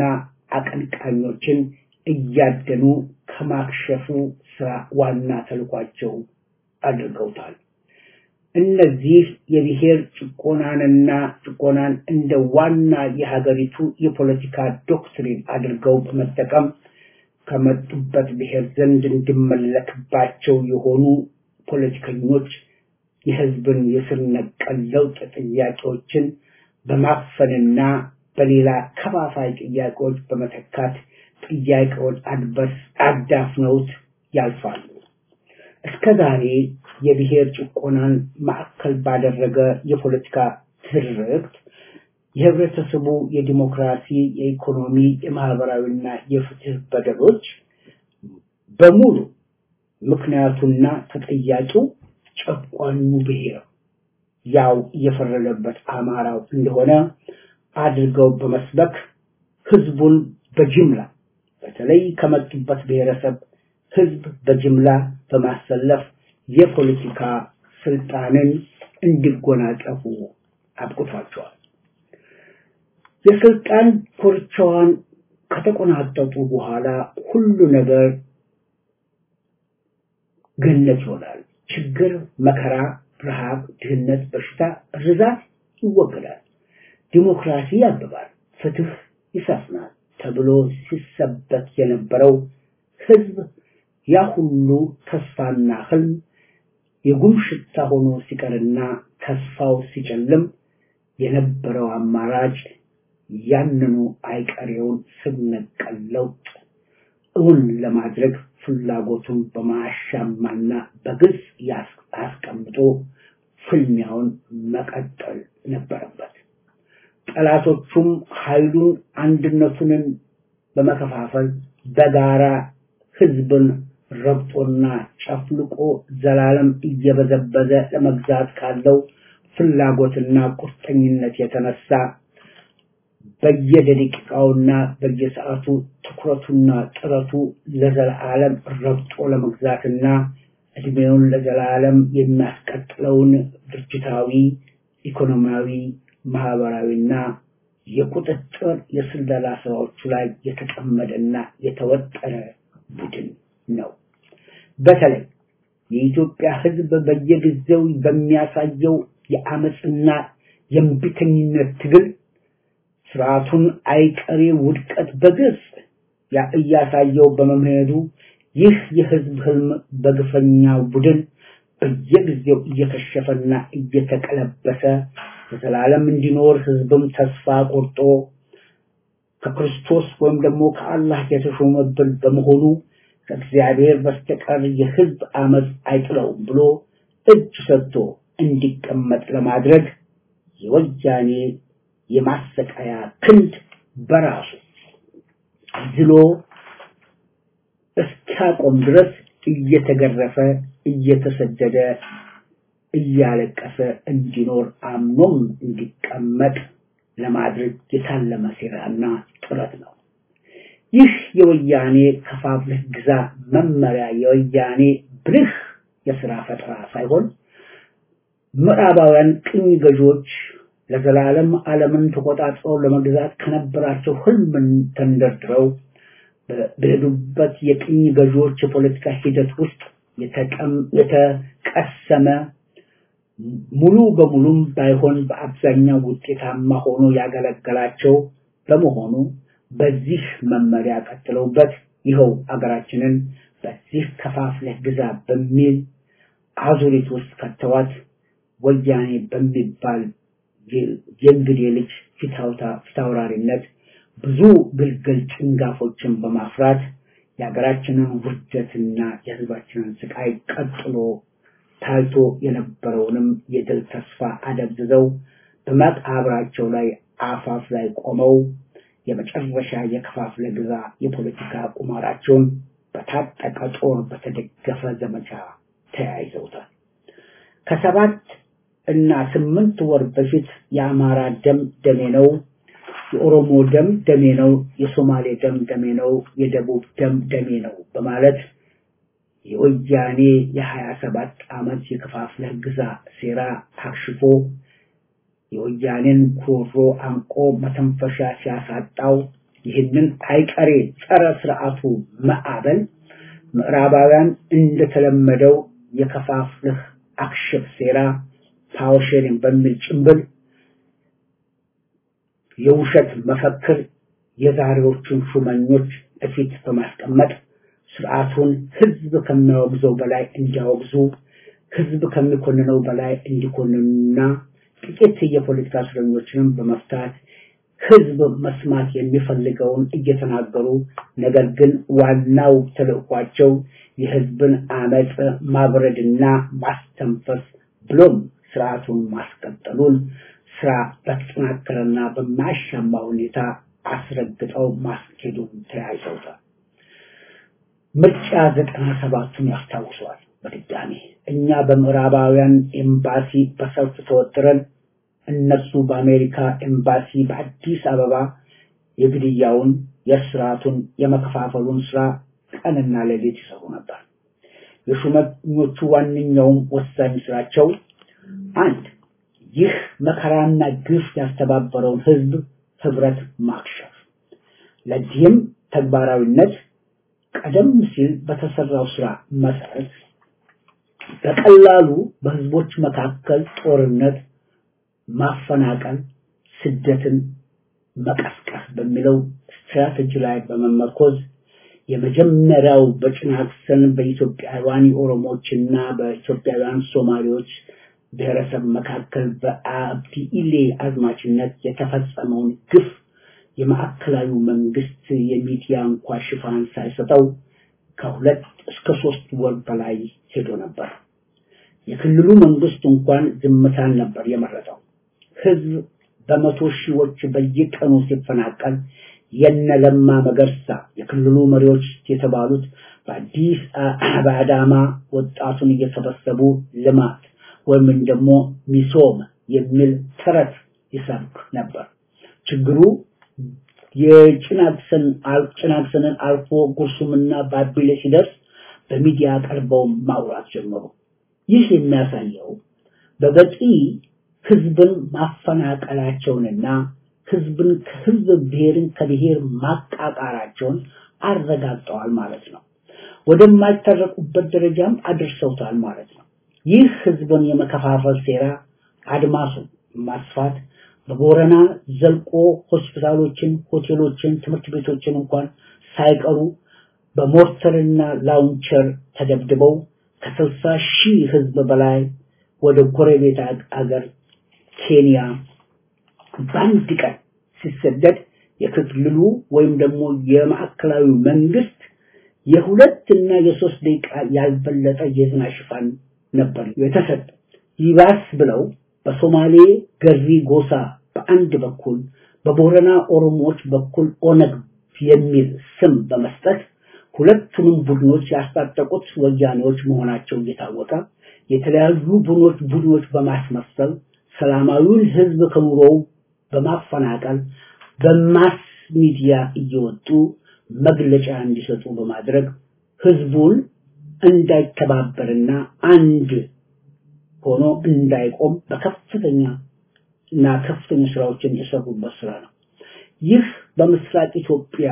አቀንቃኞችን እያደኑ ከማክሸፉ ስራ ዋና ተልኳቸው አድርገውታል። እነዚህ የብሔር ጭቆናንና ጭቆናን እንደ ዋና የሀገሪቱ የፖለቲካ ዶክትሪን አድርገው በመጠቀም ከመጡበት ብሔር ዘንድ እንዲመለክባቸው የሆኑ ፖለቲከኞች የህዝብን የስር ነቀል ለውጥ ጥያቄዎችን በማፈንና በሌላ ከፋፋይ ጥያቄዎች በመተካት ጥያቄውን አድበስ አዳፍነውት ያልፋሉ። እስከ ዛሬ የብሔር ጭቆናን ማዕከል ባደረገ የፖለቲካ ትርክት የህብረተሰቡ የዲሞክራሲ፣ የኢኮኖሚ፣ የማህበራዊና የፍትህ በደሎች በሙሉ ምክንያቱና ተጠያቂው ጨቋኙ ብሔር ያው እየፈረደበት አማራው እንደሆነ አድርገው በመስበክ ህዝቡን በጅምላ በተለይ ከመጡበት ብሔረሰብ ህዝብ በጅምላ በማሰለፍ የፖለቲካ ስልጣንን እንዲጎናጸፉ አብቅቷቸዋል። የስልጣን ኮርቻዋን ከተቆናጠጡ በኋላ ሁሉ ነገር ገነት ይሆናል። ችግር፣ መከራ፣ ረሃብ፣ ድህነት፣ በሽታ፣ ርዛት ይወገዳል። ዲሞክራሲ ያብባል፣ ፍትህ ይሰፍናል ተብሎ ሲሰበክ የነበረው ህዝብ ያ ሁሉ ተስፋና ህልም የጉም ሽታ ሆኖ ሲቀርና ተስፋው ሲጨልም የነበረው አማራጭ ያንኑ አይቀሬውን ስር ነቀል ለውጥ እውን ለማድረግ ፍላጎቱን በማያሻማና በግልጽ አስቀምጦ ፍልሚያውን መቀጠል ነበረበት። ጠላቶቹም ኃይሉን አንድነቱንን በመከፋፈል በጋራ ህዝብን ረግጦና ጨፍልቆ ዘላለም እየበዘበዘ ለመግዛት ካለው ፍላጎትና ቁርጠኝነት የተነሳ በየደቂቃውና በየሰዓቱ ትኩረቱና ጥረቱ ለዘላለም ረግጦ ለመግዛትና እድሜውን ለዘላለም የሚያስቀጥለውን ድርጅታዊ፣ ኢኮኖሚያዊ፣ ማህበራዊና የቁጥጥር የስለላ ስራዎቹ ላይ የተጠመደና የተወጠረ ቡድን ነው። በተለይ የኢትዮጵያ ህዝብ በየጊዜው በሚያሳየው የአመፅና የእምቢተኝነት ትግል ስርዓቱን አይቀሬ ውድቀት በግልጽ እያሳየው በመምሄዱ ይህ የህዝብ ህልም በግፈኛ ቡድን በየጊዜው እየከሸፈና እየተቀለበሰ ለዘላለም እንዲኖር ህዝብም ተስፋ ቆርጦ ከክርስቶስ ወይም ደግሞ ከአላህ የተሾመብን በመሆኑ ከእግዚአብሔር በስተቀር የህዝብ አመፅ አይጥለውም ብሎ እጅ ሰጥቶ እንዲቀመጥ ለማድረግ የወያኔ የማሰቃያ ክንድ በራሱ ዝሎ እስኪያቆም ድረስ እየተገረፈ እየተሰደደ እያለቀሰ እንዲኖር አምኖም እንዲቀመጥ ለማድረግ የታለመ ሴራና ጥረት ነው። ይህ የወያኔ ከፋፍለህ ግዛ መመሪያ የወያኔ ብልህ የስራ ፈጠራ ሳይሆን ምዕራባውያን ቅኝ ገዢዎች ለዘላለም ዓለምን ተቆጣጥረው ለመግዛት ከነበራቸው ህልምን ተንደርድረው በሄዱበት የቅኝ ገዢዎች የፖለቲካ ሂደት ውስጥ የተቀሰመ ሙሉ በሙሉም ባይሆን በአብዛኛው ውጤታማ ሆኖ ያገለገላቸው በመሆኑ በዚህ መመሪያ ቀጥለውበት ይኸው አገራችንን በዚህ ከፋፍለህ ግዛ በሚል አዙሪት ውስጥ ከተዋት ወያኔ በሚባል የእንግዴ ልጅ ፊታውራሪነት ብዙ ግልግል ጭንጋፎችን በማፍራት የሀገራችንን ውርደትና የህዝባችንን ስቃይ ቀጥሎ ታይቶ የነበረውንም የድል ተስፋ አደብዝዘው በመቃብራቸው ላይ አፋፍ ላይ ቆመው የመጨረሻ የከፋፍለ ግዛ የፖለቲካ ቁማራቸውን በታጠቀ ጦር በተደገፈ ዘመቻ ተያይዘውታል። ከሰባት እና ስምንት ወር በፊት የአማራ ደም ደሜ ነው፣ የኦሮሞ ደም ደሜ ነው፣ የሶማሌ ደም ደሜ ነው፣ የደቡብ ደም ደሜ ነው በማለት የወያኔ የሀያ ሰባት ዓመት የከፋፍለህ ግዛ ሴራ ታክሽፎ የወያኔን ጉሮሮ አንቆ መተንፈሻ ሲያሳጣው ይህንን አይቀሬ ጸረ ስርዓቱ ማዕበል ምዕራባውያን እንደተለመደው የከፋፍልህ አክሽፍ ሴራ ፓወር ሼሪንግ በሚል ጭምብል የውሸት መፈክር የዛሬዎቹን ሹመኞች እፊት በማስቀመጥ ስርዓቱን ህዝብ ከሚያወግዘው በላይ እንዲያወግዙ ህዝብ ከሚኮንነው በላይ እንዲኮንኑና ጥቂት የፖለቲካ እስረኞችንም በመፍታት ህዝብ መስማት የሚፈልገውን እየተናገሩ ነገር ግን ዋናው ተልዕኳቸው የህዝብን አመፅ ማብረድና ማስተንፈስ ብሎም ስርዓቱን ማስቀጠሉን ስራ በተጠናከረና በማያሻማ ሁኔታ አስረግጠው ማስኬዱን ተያይዘውታል። ምርጫ ዘጠና ሰባቱን ያስታውሰዋል። በድጋሚ እኛ በምዕራባውያን ኤምባሲ በሰልፍ ተወጥረን እነሱ በአሜሪካ ኤምባሲ በአዲስ አበባ የግድያውን፣ የስርዓቱን፣ የመከፋፈሉን ስራ ቀንና ሌሊት ይሰሩ ነበር። የሹመኞቹ ዋነኛውም ወሳኝ ስራቸው አንድ ይህ መከራና ግፍ ያስተባበረውን ህዝብ ህብረት ማክሸፍ። ለዚህም ተግባራዊነት ቀደም ሲል በተሰራው ስራ መሰረት በቀላሉ በህዝቦች መካከል ጦርነት፣ ማፈናቀል፣ ስደትን መቀስቀስ በሚለው ስትራቴጂ ላይ በመመርኮዝ የመጀመሪያው በጭናክሰን በኢትዮጵያውያን ኦሮሞዎችና በኢትዮጵያውያን ሶማሌዎች ብሔረሰብ መካከል በአብዲ ኢሌ አዝማችነት የተፈጸመውን ግፍ የማዕከላዊ መንግስት የሚዲያ እንኳ ሽፋን ሳይሰጠው ከሁለት እስከ ሶስት ወር በላይ ሄዶ ነበር። የክልሉ መንግስት እንኳን ዝምታን ነበር የመረጠው። ህዝብ በመቶ ሺዎች በየቀኑ ሲፈናቀል የነ ለማ መገርሳ የክልሉ መሪዎች የተባሉት በአዲስ በአዳማ ወጣቱን እየሰበሰቡ ልማት ወይም ደግሞ ሚሶም የሚል ተረት ይሰብክ ነበር። ችግሩ የጭናክሰን ጭናክሰንን አልፎ ጉርሱምና ባቢሌ ሲደርስ በሚዲያ ቀርበው ማውራት ጀመሩ። ይህ የሚያሳየው በበቂ ህዝብን ማፈናቀላቸውንና ህዝብን ከህዝብ ብሔርን ከብሔር ማቃቃራቸውን አረጋግጠዋል ማለት ነው። ወደማይታረቁበት ደረጃም አድርሰውታል ማለት ነው። ይህ ህዝብን የመከፋፈል ሴራ አድማሱን ማስፋት በቦረና ዘልቆ ሆስፒታሎችን፣ ሆቴሎችን፣ ትምህርት ቤቶችን እንኳን ሳይቀሩ በሞርተርና ላውንቸር ተደብድበው ከስልሳ ሺህ ህዝብ በላይ ወደ ጎረቤት አገር ኬንያ በአንድ ቀን ሲሰደድ የክልሉ ወይም ደግሞ የማዕከላዊ መንግስት የሁለት እና የሶስት ደቂቃ ያልበለጠ የዜና ሽፋን ነበር የተሰጠ። ይባስ ብለው በሶማሌ ገሪ ጎሳ በአንድ በኩል በቦረና ኦሮሞዎች በኩል ኦነግ የሚል ስም በመስጠት ሁለቱንም ቡድኖች ያስታጠቁት ወያኔዎች መሆናቸው እየታወቀ የተለያዩ ቡድኖች ቡድኖች በማስመሰል ሰላማዊውን ህዝብ ከኑሮው በማፈናቀል በማስ ሚዲያ እየወጡ መግለጫ እንዲሰጡ በማድረግ ህዝቡን እንዳይተባበርና አንድ ሆኖ እንዳይቆም በከፍተኛ እና ከፍተኛ ስራዎችን የሰሩበት ስራ ነው። ይህ በምስራቅ ኢትዮጵያ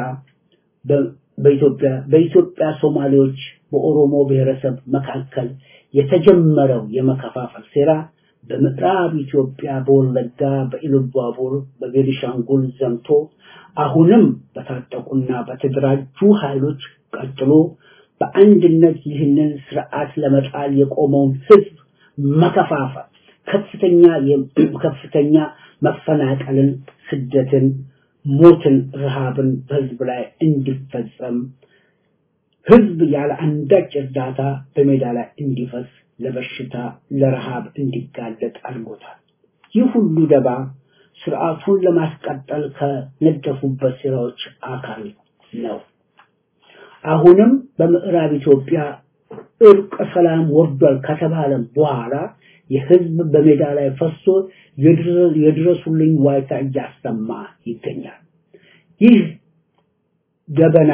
በኢትዮጵያ በኢትዮጵያ ሶማሌዎች በኦሮሞ ብሔረሰብ መካከል የተጀመረው የመከፋፈል ሴራ በምዕራብ ኢትዮጵያ በወለጋ በኢሉባቡር በቤኒሻንጉል ዘምቶ አሁንም በታጠቁና በተደራጁ ኃይሎች ቀጥሎ በአንድነት ይህንን ስርዓት ለመጣል የቆመውን ህዝብ መከፋፈል ከፍተኛ ከፍተኛ መፈናቀልን፣ ስደትን፣ ሞትን፣ ረሃብን በህዝብ ላይ እንዲፈጸም ህዝብ ያለ አንዳች እርዳታ በሜዳ ላይ እንዲፈስ ለበሽታ ለረሃብ እንዲጋለጥ አድርጎታል። ይህ ሁሉ ደባ ስርዓቱን ለማስቀጠል ከነደፉበት ስራዎች አካል ነው። አሁንም በምዕራብ ኢትዮጵያ እርቀ ሰላም ወርዷል ከተባለ በኋላ የህዝብ በሜዳ ላይ ፈሶ የድረሱልኝ ዋይታ እያሰማ ይገኛል። ይህ ገበና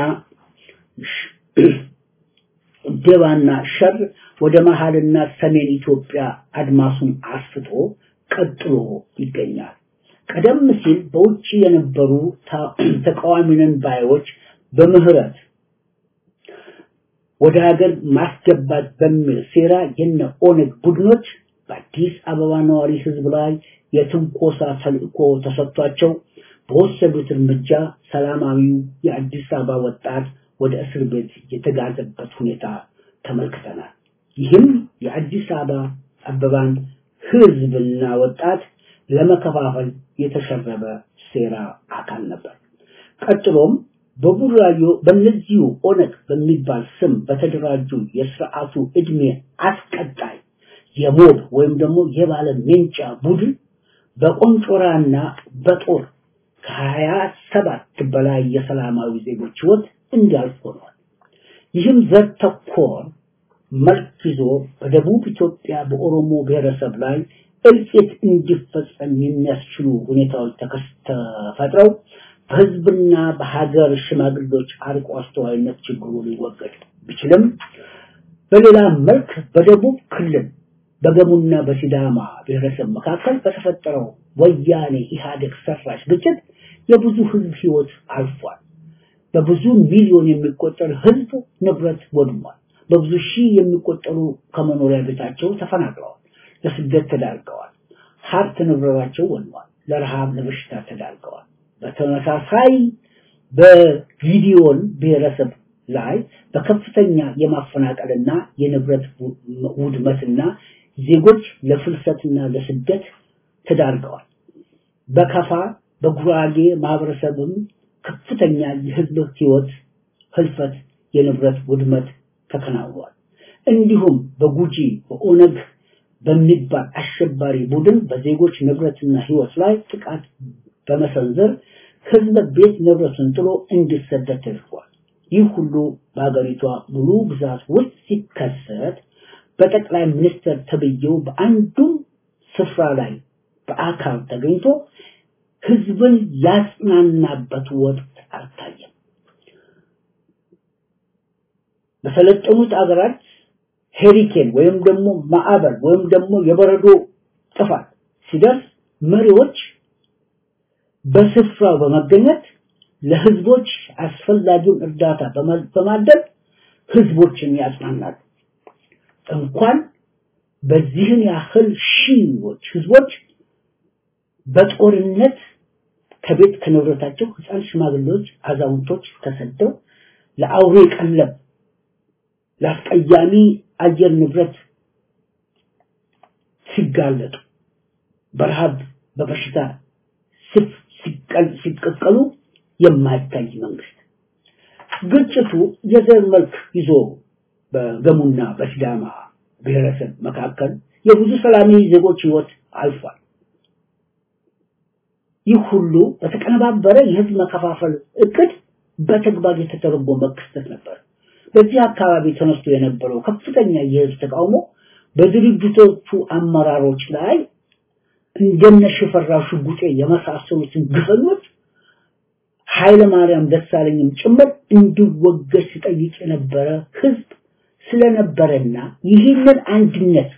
ደባና ሸር ወደ መሃልና ሰሜን ኢትዮጵያ አድማሱን አስፍቶ ቀጥሎ ይገኛል። ቀደም ሲል በውጭ የነበሩ ተቃዋሚነን ባዮች በምህረት ወደ ሀገር ማስገባት በሚል ሴራ የነ ኦነግ ቡድኖች በአዲስ አበባ ነዋሪ ህዝብ ላይ የትንኮሳ ተልእኮ ተሰጥቷቸው በወሰዱት እርምጃ ሰላማዊው የአዲስ አበባ ወጣት ወደ እስር ቤት የተጋዘበት ሁኔታ ተመልክተናል። ይህም የአዲስ አበባ አበባን ህዝብና ወጣት ለመከፋፈል የተሸረበ ሴራ አካል ነበር። ቀጥሎም በቡራዮ በእነዚሁ ኦነግ በሚባል ስም በተደራጁ የስርዓቱ እድሜ አስቀጣይ የሞብ ወይም ደግሞ የባለ ሜንጫ ቡድን በቆንጮራና በጦር ከሀያ ሰባት በላይ የሰላማዊ ዜጎች ህይወት እንዲያልፍ ሆኗል። ይህም ዘር ተኮር መልክ ይዞ በደቡብ ኢትዮጵያ በኦሮሞ ብሔረሰብ ላይ እልቂት እንዲፈጸም የሚያስችሉ ሁኔታዎች ተፈጥረው በህዝብና በሀገር ሽማግሌዎች አርቆ አስተዋይነት ችግሩ ሊወገድ ቢችልም በሌላ መልክ በደቡብ ክልል በገሙና በሲዳማ ብሔረሰብ መካከል በተፈጠረው ወያኔ ኢህአዴግ ሰራሽ ግጭት የብዙ ህዝብ ህይወት አልፏል። በብዙ ሚሊዮን የሚቆጠር ህዝብ ንብረት ወድሟል። በብዙ ሺህ የሚቆጠሩ ከመኖሪያ ቤታቸው ተፈናቅለዋል፣ ለስደት ተዳርገዋል። ሀብት ንብረታቸው ወድሟል፣ ለረሃብ ለበሽታ ተዳርገዋል። በተመሳሳይ በጊዲዮን ብሔረሰብ ላይ በከፍተኛ የማፈናቀልና የንብረት ውድመትና ዜጎች ለፍልሰትና ለስደት ተዳርገዋል። በከፋ በጉራጌ ማህበረሰብም ከፍተኛ የህዝብ ህይወት ህልፈት፣ የንብረት ውድመት ተከናውኗል። እንዲሁም በጉጂ በኦነግ በሚባል አሸባሪ ቡድን በዜጎች ንብረትና ህይወት ላይ ጥቃት በመሰንዘር ህዝብ ቤት ንብረቱን ጥሎ እንዲሰደድ ተደርጓል። ይህ ሁሉ በሀገሪቷ ሙሉ ግዛት ውስጥ ሲከሰት በጠቅላይ ሚኒስትር ተብዬው በአንዱም ስፍራ ላይ በአካል ተገኝቶ ህዝብን ያጽናናበት ወቅት አልታየም። በሰለጠኑት አገራት ሄሪኬን ወይም ደግሞ ማዕበል ወይም ደግሞ የበረዶ ጥፋት ሲደርስ መሪዎች በስፍራው በመገኘት ለህዝቦች አስፈላጊውን እርዳታ በማድረግ ህዝቦችን ያጽናናሉ። እንኳን በዚህን ያህል ሺዎች ህዝቦች በጦርነት ከቤት ከንብረታቸው ህፃን፣ ሽማግሌዎች፣ አዛውንቶች ተሰደው ለአውሬ ቀለብ ለአስቀያሚ አየር ንብረት ሲጋለጡ በረሃብ በበሽታ ሲቀቀሉ የማይታይ መንግስት ግጭቱ የዘር መልክ ይዞ በገሙና በሲዳማ ብሔረሰብ መካከል የብዙ ሰላማዊ ዜጎች ህይወት አልፏል። ይህ ሁሉ በተቀነባበረ የህዝብ መከፋፈል እቅድ በተግባር የተተረጎመ ክስተት ነበር። በዚህ አካባቢ ተነስቶ የነበረው ከፍተኛ የህዝብ ተቃውሞ በድርጅቶቹ አመራሮች ላይ እንደነ ሽፈራው ሽጉጤ የመሳሰሉትን ግፈኞች ኃይለ ማርያም ደሳለኝም ጭምር እንዲወገድ ሲጠይቅ የነበረ ህዝብ ስለነበረና ይህንን አንድነት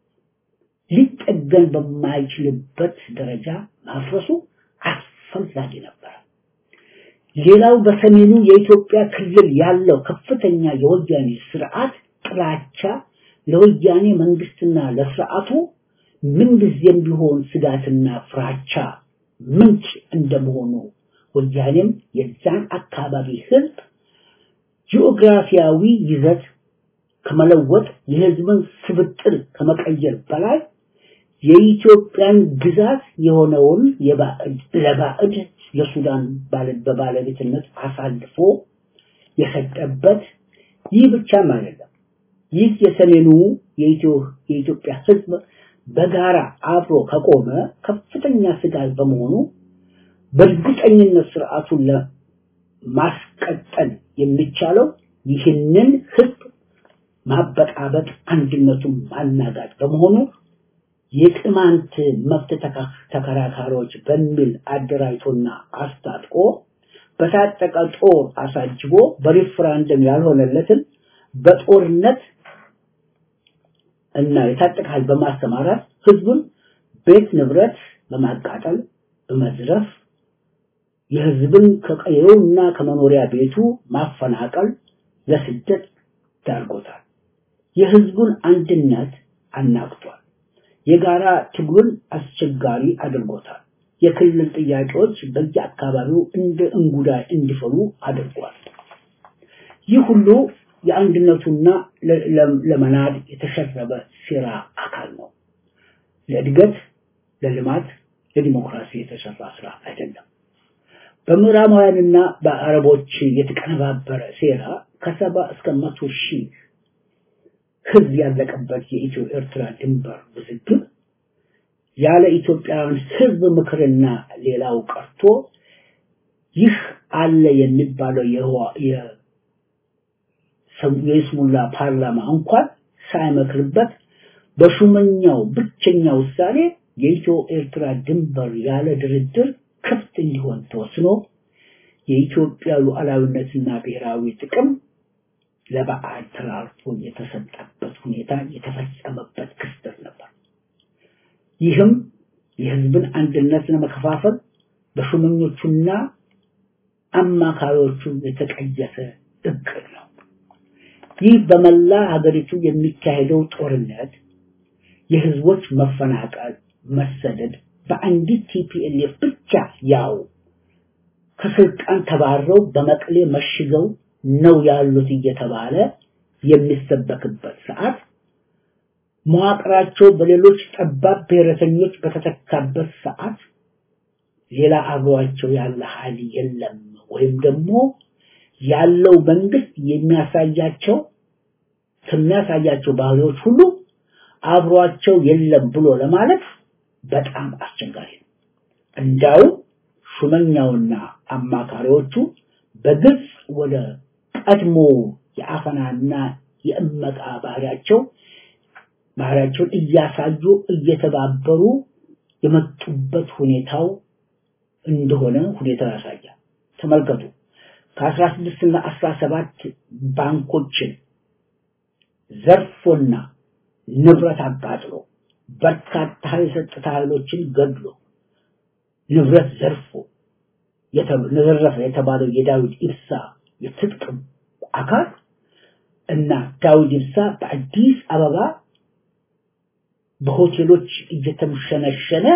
ሊጠገን በማይችልበት ደረጃ ማፍረሱ አስፈላጊ ነበር። ሌላው በሰሜኑ የኢትዮጵያ ክልል ያለው ከፍተኛ የወያኔ ስርዓት ጥላቻ ለወያኔ መንግስትና ለስርዓቱ ምንጊዜም ቢሆን ስጋትና ፍራቻ ምንጭ እንደመሆኑ ወያኔም የዛን አካባቢ ህዝብ ጂኦግራፊያዊ ይዘት ከመለወጥ የህዝብን ስብጥር ከመቀየር በላይ የኢትዮጵያን ግዛት የሆነውን ለባዕድ ለሱዳን በባለቤትነት አሳልፎ የሰጠበት ይህ ብቻም አይደለም። ይህ የሰሜኑ የኢትዮጵያ ህዝብ በጋራ አብሮ ከቆመ ከፍተኛ ስጋት በመሆኑ በእርግጠኝነት ስርዓቱን ለማስቀጠል የሚቻለው ይህንን ህዝብ ማበጣበጥ፣ አንድነቱን ማናጋት በመሆኑ የቅማንት መብት ተከራካሪዎች በሚል አደራጅቶና አስታጥቆ በታጠቀ ጦር አሳጅቦ በሪፍራንደም ያልሆነለትን በጦርነት እና የታጠቀ ኃይል በማሰማራት ህዝቡን ቤት ንብረት በማቃጠል በመዝረፍ የህዝብን ከቀየውና ከመኖሪያ ቤቱ ማፈናቀል ለስደት ዳርጎታል። የህዝቡን አንድነት አናግቷል። የጋራ ትግሉን አስቸጋሪ አድርጎታል። የክልል ጥያቄዎች በየአካባቢው እንደ እንጉዳይ እንዲፈሉ አድርጓል። ይህ ሁሉ የአንድነቱና ለመናድ የተሸረበ ሴራ አካል ነው። ለእድገት፣ ለልማት፣ ለዲሞክራሲ የተሰራ ስራ አይደለም። በምዕራባውያንና በአረቦች የተቀነባበረ ሴራ ከሰባ እስከ መቶ ሺህ ህዝብ ያለቀበት የኢትዮ ኤርትራ ድንበር ውዝግብ ያለ ኢትዮጵያውያን ህዝብ ምክርና ሌላው ቀርቶ ይህ አለ የሚባለው የይስሙላ ፓርላማ እንኳን ሳይመክርበት በሹመኛው ብቸኛ ውሳኔ የኢትዮ ኤርትራ ድንበር ያለ ድርድር ክፍት እንዲሆን ተወስኖ የኢትዮጵያ ሉዓላዊነትና ብሔራዊ ጥቅም ለበዓል ተላልፎ የተሰጠበት ሁኔታ የተፈጸመበት ክስተት ነበር። ይህም የህዝብን አንድነት ለመከፋፈል በሹመኞቹና አማካሪዎቹ የተቀየሰ እቅድ ነው። ይህ በመላ ሀገሪቱ የሚካሄደው ጦርነት፣ የህዝቦች መፈናቀል፣ መሰደድ በአንዲት ቲፒኤልኤፍ ብቻ ያው ከስልጣን ተባረው በመቀሌ መሽገው ነው ያሉት እየተባለ የሚሰበክበት ሰዓት መዋቅራቸው በሌሎች ጠባብ ብሔረተኞች በተተካበት ሰዓት ሌላ አብሯቸው ያለ ኃይል የለም ወይም ደግሞ ያለው መንግስት የሚያሳያቸው ከሚያሳያቸው ባህሪዎች ሁሉ አብሯቸው የለም ብሎ ለማለት በጣም አስቸጋሪ ነው። እንዳው ሹመኛውና አማካሪዎቹ በግልጽ ወደ ቀድሞ የአፈናና የእመቃ ባህሪያቸው ባህሪያቸውን እያሳዩ እየተባበሩ የመጡበት ሁኔታው እንደሆነ ሁኔታው ያሳያል። ተመልከቱ። ከአስራ ስድስት እና አስራ ሰባት ባንኮችን ዘርፎና ንብረት አቃጥሎ በርካታ የጸጥታ ኃይሎችን ገድሎ ንብረት ዘርፎ ዘረፈ የተባለው የዳዊት ኢብሳ የትጥቅ አካል እና ዳዊት ኢብሳ በአዲስ አበባ በሆቴሎች እየተምሸነሸነ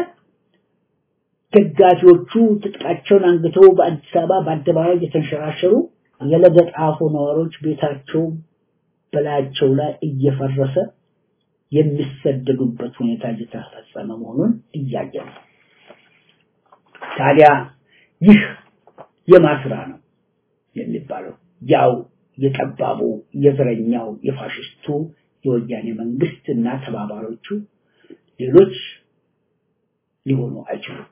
ደጋፊዎቹ ትጥቃቸውን አንግተው በአዲስ አበባ በአደባባይ እየተንሸራሸሩ የለገጣፎ ነዋሪዎች ቤታቸው በላያቸው ላይ እየፈረሰ የሚሰደዱበት ሁኔታ እየተፈጸመ መሆኑን እያየ ነው። ታዲያ ይህ የማስራ ነው የሚባለው ያው የጠባቡ የዘረኛው የፋሽስቱ የወያኔ መንግስት እና ተባባሪዎቹ ሌሎች ሊሆኑ አይችሉም።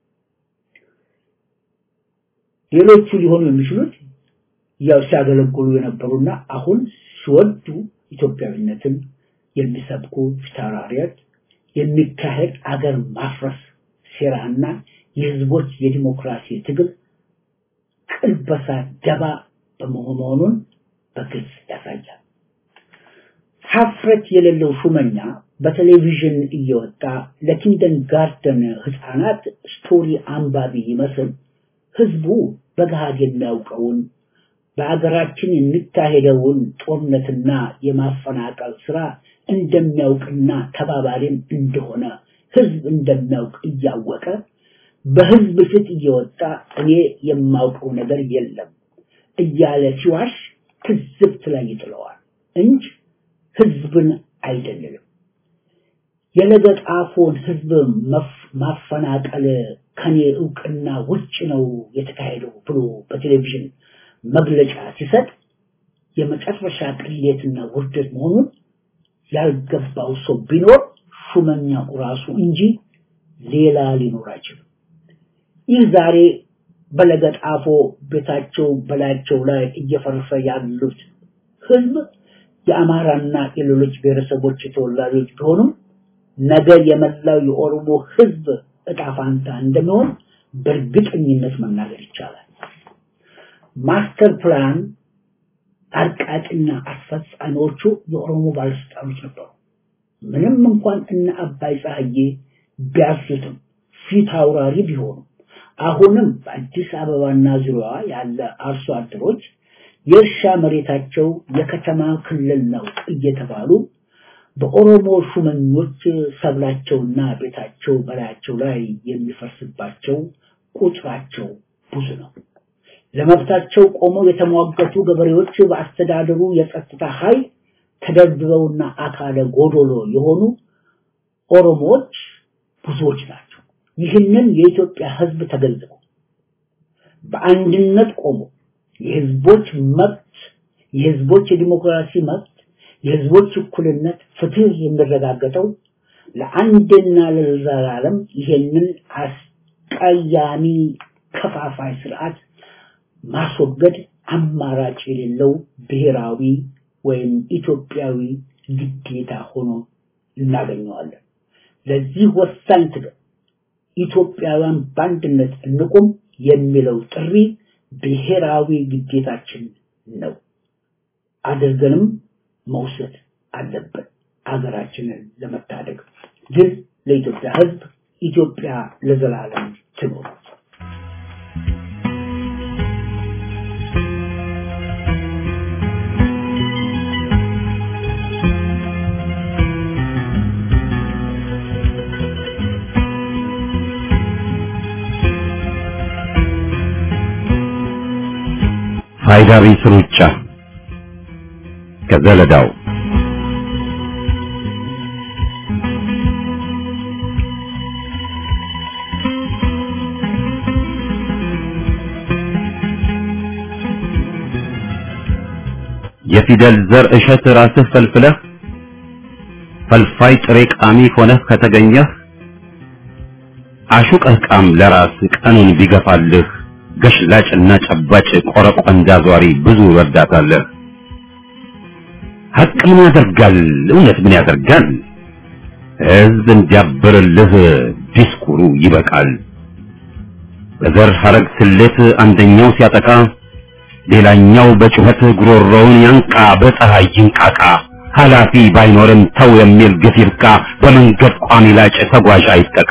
ሌሎቹ ሊሆኑ የሚችሉት ያው ሲያገለግሉ የነበሩና አሁን ሲወዱ ኢትዮጵያዊነትን የሚሰብኩ ፊታውራሪዎች የሚካሄድ አገር ማፍረስ ሴራና የህዝቦች የዲሞክራሲ ትግል ቅልበሳ ደባ በመሆኑን በግልጽ ያሳያል። ሀፍረት የሌለው ሹመኛ በቴሌቪዥን እየወጣ ለኪንደን ጋርደን ህፃናት ስቶሪ አንባቢ ይመስል ህዝቡ በገሃድ የሚያውቀውን በአገራችን የሚካሄደውን ጦርነትና የማፈናቀል ስራ እንደሚያውቅና ተባባሪም እንደሆነ ህዝብ እንደሚያውቅ እያወቀ በህዝብ ፊት እየወጣ እኔ የማውቀው ነገር የለም እያለ ሲዋሽ ትዝብት ላይ ይጥለዋል እንጂ ህዝብን አይደለም። የለገጣፎን ህዝብ ማፈናቀል ከኔ እውቅና ውጭ ነው የተካሄደው ብሎ በቴሌቪዥን መግለጫ ሲሰጥ የመጨረሻ ቅሌትና ውርደት መሆኑን ያልገባው ሰው ቢኖር ሹመኛው ራሱ እንጂ ሌላ ሊኖር አይችልም። ይህ ዛሬ በለገጣፎ ቤታቸው በላያቸው ላይ እየፈረሰ ያሉት ህዝብ የአማራና የሌሎች ብሔረሰቦች ተወላጆች ቢሆኑም ነገ የመላው የኦሮሞ ህዝብ እጣ ፋንታ እንደሚሆን በእርግጠኝነት መናገር ይቻላል። ማስተር ፕላን አርቃቂና አስፈጻሚዎቹ የኦሮሞ ባለስልጣኖች ነበሩ። ምንም እንኳን እነ አባይ ፀሐዬ ቢያዙትም ፊት አውራሪ ቢሆኑ አሁንም በአዲስ አበባና ዙሪያዋ ያለ አርሶ አደሮች የእርሻ መሬታቸው የከተማ ክልል ነው እየተባሉ በኦሮሞ ሹመኞች ሰብላቸውና ቤታቸው በላያቸው ላይ የሚፈርስባቸው ቁጥራቸው ብዙ ነው። ለመብታቸው ቆመው የተሟገቱ ገበሬዎች በአስተዳደሩ የጸጥታ ኃይል ተደብድበውና አካለ ጎዶሎ የሆኑ ኦሮሞዎች ብዙዎች ናቸው። ይህንን የኢትዮጵያ ሕዝብ ተገንዝቦ በአንድነት ቆሞ የህዝቦች መብት የህዝቦች የዲሞክራሲ መብት የህዝቦች እኩልነት ፍትህ የሚረጋገጠው ለአንድና ለዘላለም ይሄንን አስቀያሚ ከፋፋይ ስርዓት ማስወገድ አማራጭ የሌለው ብሔራዊ ወይም ኢትዮጵያዊ ግዴታ ሆኖ እናገኘዋለን። ለዚህ ወሳኝ ትግል ኢትዮጵያውያን በአንድነት እንቁም የሚለው ጥሪ ብሔራዊ ግዴታችን ነው። አድርገንም መውሰድ አለብን። አገራችንን ለመታደግ ግን ለኢትዮጵያ ህዝብ ኢትዮጵያ ለዘላለም ትኖር። ፋይዳ ቢስ ሩጫ ከዘለዳው የፊደል ዘር እሸት ራስህ ፈልፍለህ ፈልፋይ ጥሬ ቃሚ ሆነህ ከተገኘህ አሹቀህ ቃም ለራስ ቀኑን ቢገፋልህ ገሽላጭና ጨባጭ ቆረቆንዳ ዟሪ ብዙ ረዳታለህ። ሀቅ ምን ያደርጋል? እውነት ምን ያደርጋል? ህዝብ እንዲያብርልህ ዲስኩሩ ይበቃል። በዘር ሐረግ ስሌት አንደኛው ሲያጠቃ ሌላኛው በጩኸት ጉሮሮውን ያንቃ፣ በፀሐይ ይንቃቃ። ኃላፊ ባይኖርም ተው የሚል ግፍ ይብቃ። በመንገድ ቋሚ ላጭ ተጓዥ አይጠቃ።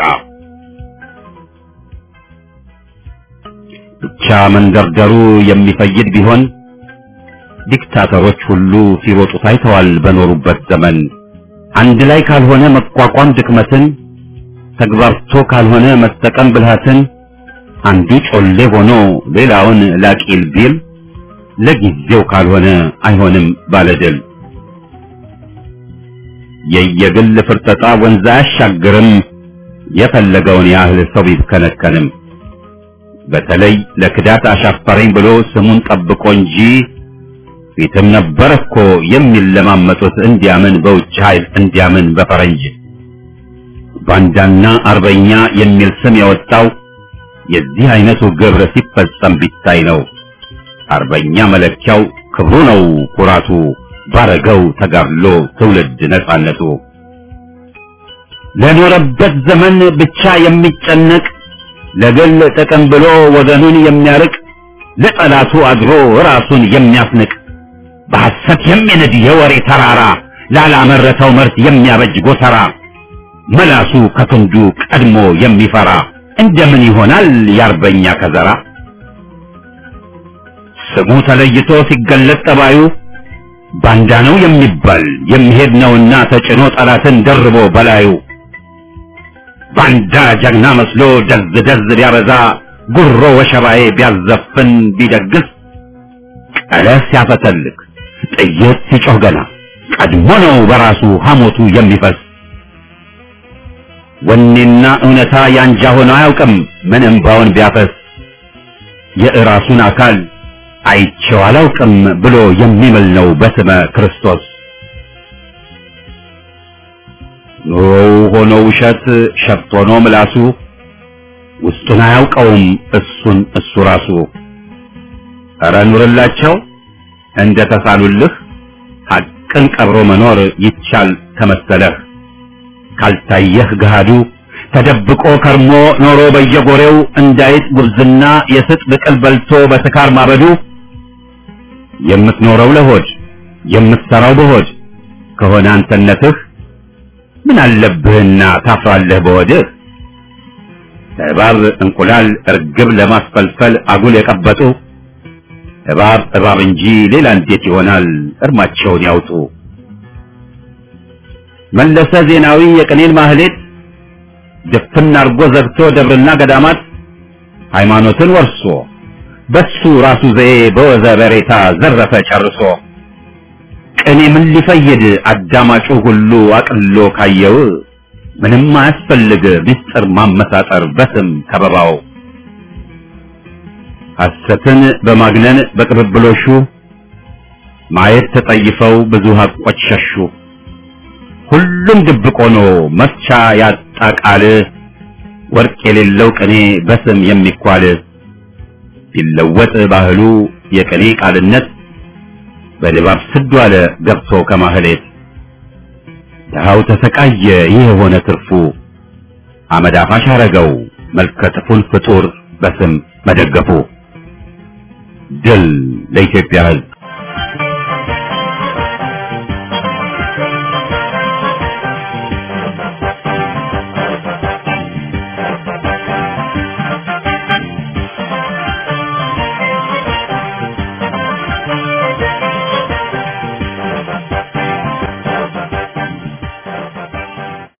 ብቻ መንደርደሩ የሚፈይድ ቢሆን ዲክታተሮች ሁሉ ሲሮጡ ታይተዋል በኖሩበት ዘመን። አንድ ላይ ካልሆነ መቋቋም ድክመትን፣ ተግባርቶ ካልሆነ መጠቀም ብልሃትን፣ አንዱ ጮሌ ሆኖ ሌላውን ላቂል ቢል ለጊዜው ካልሆነ አይሆንም ባለድል። የየግል ፍርጠጣ ወንዝ አያሻግርም የፈለገውን ያህል ሰው ቢብከነከንም። በተለይ ለክዳት አሻፈረኝ ብሎ ስሙን ጠብቆ እንጂ ፊትም ነበር እኮ የሚለማመጡት እንዲያምን በውጭ ኃይል እንዲያምን በፈረንጅ ባንዳና አርበኛ የሚል ስም የወጣው የዚህ አይነቱ ግብር ሲፈጸም ቢታይ ነው። አርበኛ መለኪያው ክብሩ ነው ኩራቱ፣ ባረገው ተጋድሎ ትውልድ ነጻነቱ። ለኖረበት ዘመን ብቻ የሚጨነቅ ለግል ጥቅም ብሎ ወገኑን የሚያርቅ ለጠላቱ አድሮ ራሱን የሚያስንቅ በሐሰት የሚንድ የወሬ ተራራ ላላመረተው ምርት የሚያበጅ ጎተራ መላሱ ከክንዱ ቀድሞ የሚፈራ እንደምን ይሆናል የአርበኛ ከዘራ? ስሙ ተለይቶ ሲገለጥ ጠባዩ ባንዳ ነው የሚባል የሚሄድ ነውና ተጭኖ ጠላትን ደርቦ በላዩ ባንዳ ጀግና መስሎ ደዝ ደዝ ቢያበዛ ጉሮ ወሸባዬ ቢያዘፍን ቢደግስ ቀለስ ሲያፈተልክ ጥይት ሲጮህ ገና ቀድሞ ነው በራሱ ሐሞቱ የሚፈስ ወኔና እውነታ ያንጃ ሆኖ አያውቅም ምን እምባውን ቢያፈስ የእራሱን አካል አይቼው አላውቅም ብሎ የሚምል ነው በስመ ክርስቶስ። ኑሮው ሆኖ ውሸት ሸፍት ሆኖ ምላሱ ውስጡን አያውቀውም እሱን እሱ ራሱ። ኧረ ኑርላቸው እንደ ተሳሉልህ ሐቅን ቀብሮ መኖር ይቻል ከመሰለህ ካልታየህ ገሃዱ ተደብቆ ከርሞ ኖሮ በየጎሬው እንዳይጥ ጉብዝና የስጥ ብቅል በልቶ በስካር ማበዱ የምትኖረው ለሆድ የምትሰራው በሆድ ከሆነ አንተነትህ ምን አለብህና ታፍራለህ በሆድህ? እባብ እንቁላል እርግብ ለማስፈልፈል አጉል የቀበጡ እባብ እባብ እንጂ ሌላ እንዴት ይሆናል? እርማቸውን ያውጡ። መለሰ ዜናዊ የቅኔን ማህሌት ድፍን አርጎ ዘግቶ ደብርና ገዳማት ሃይማኖትን ወርሶ በሱ ራሱ ዘዬ በወዘ በሬታ ዘረፈ ጨርሶ ቅኔ ምን ሊፈይድ አዳማጩ ሁሉ አቅሎ ካየው ምንም አያስፈልግ ምስጢር ማመሳጠር በስም ከበባው ሐሰትን በማግነን በቅብብሎሹ ማየት ተጠይፈው ብዙ ሀቆች ሸሹ። ሁሉም ድብቅ ሆኖ መፍቻ ያጣ ቃል ወርቅ የሌለው ቅኔ በስም የሚኳል ቢለወጥ ባህሉ የቅኔ ቃልነት በድባብ ስዱ አለ ገብቶ ከማህሌት ድሃው ተሰቃየ ይህ የሆነ ትርፉ አመድ አፋሽ አረገው መልከጥፉን ፍጡር በስም መደገፉ ድል ለኢትዮጵያ ሕዝብ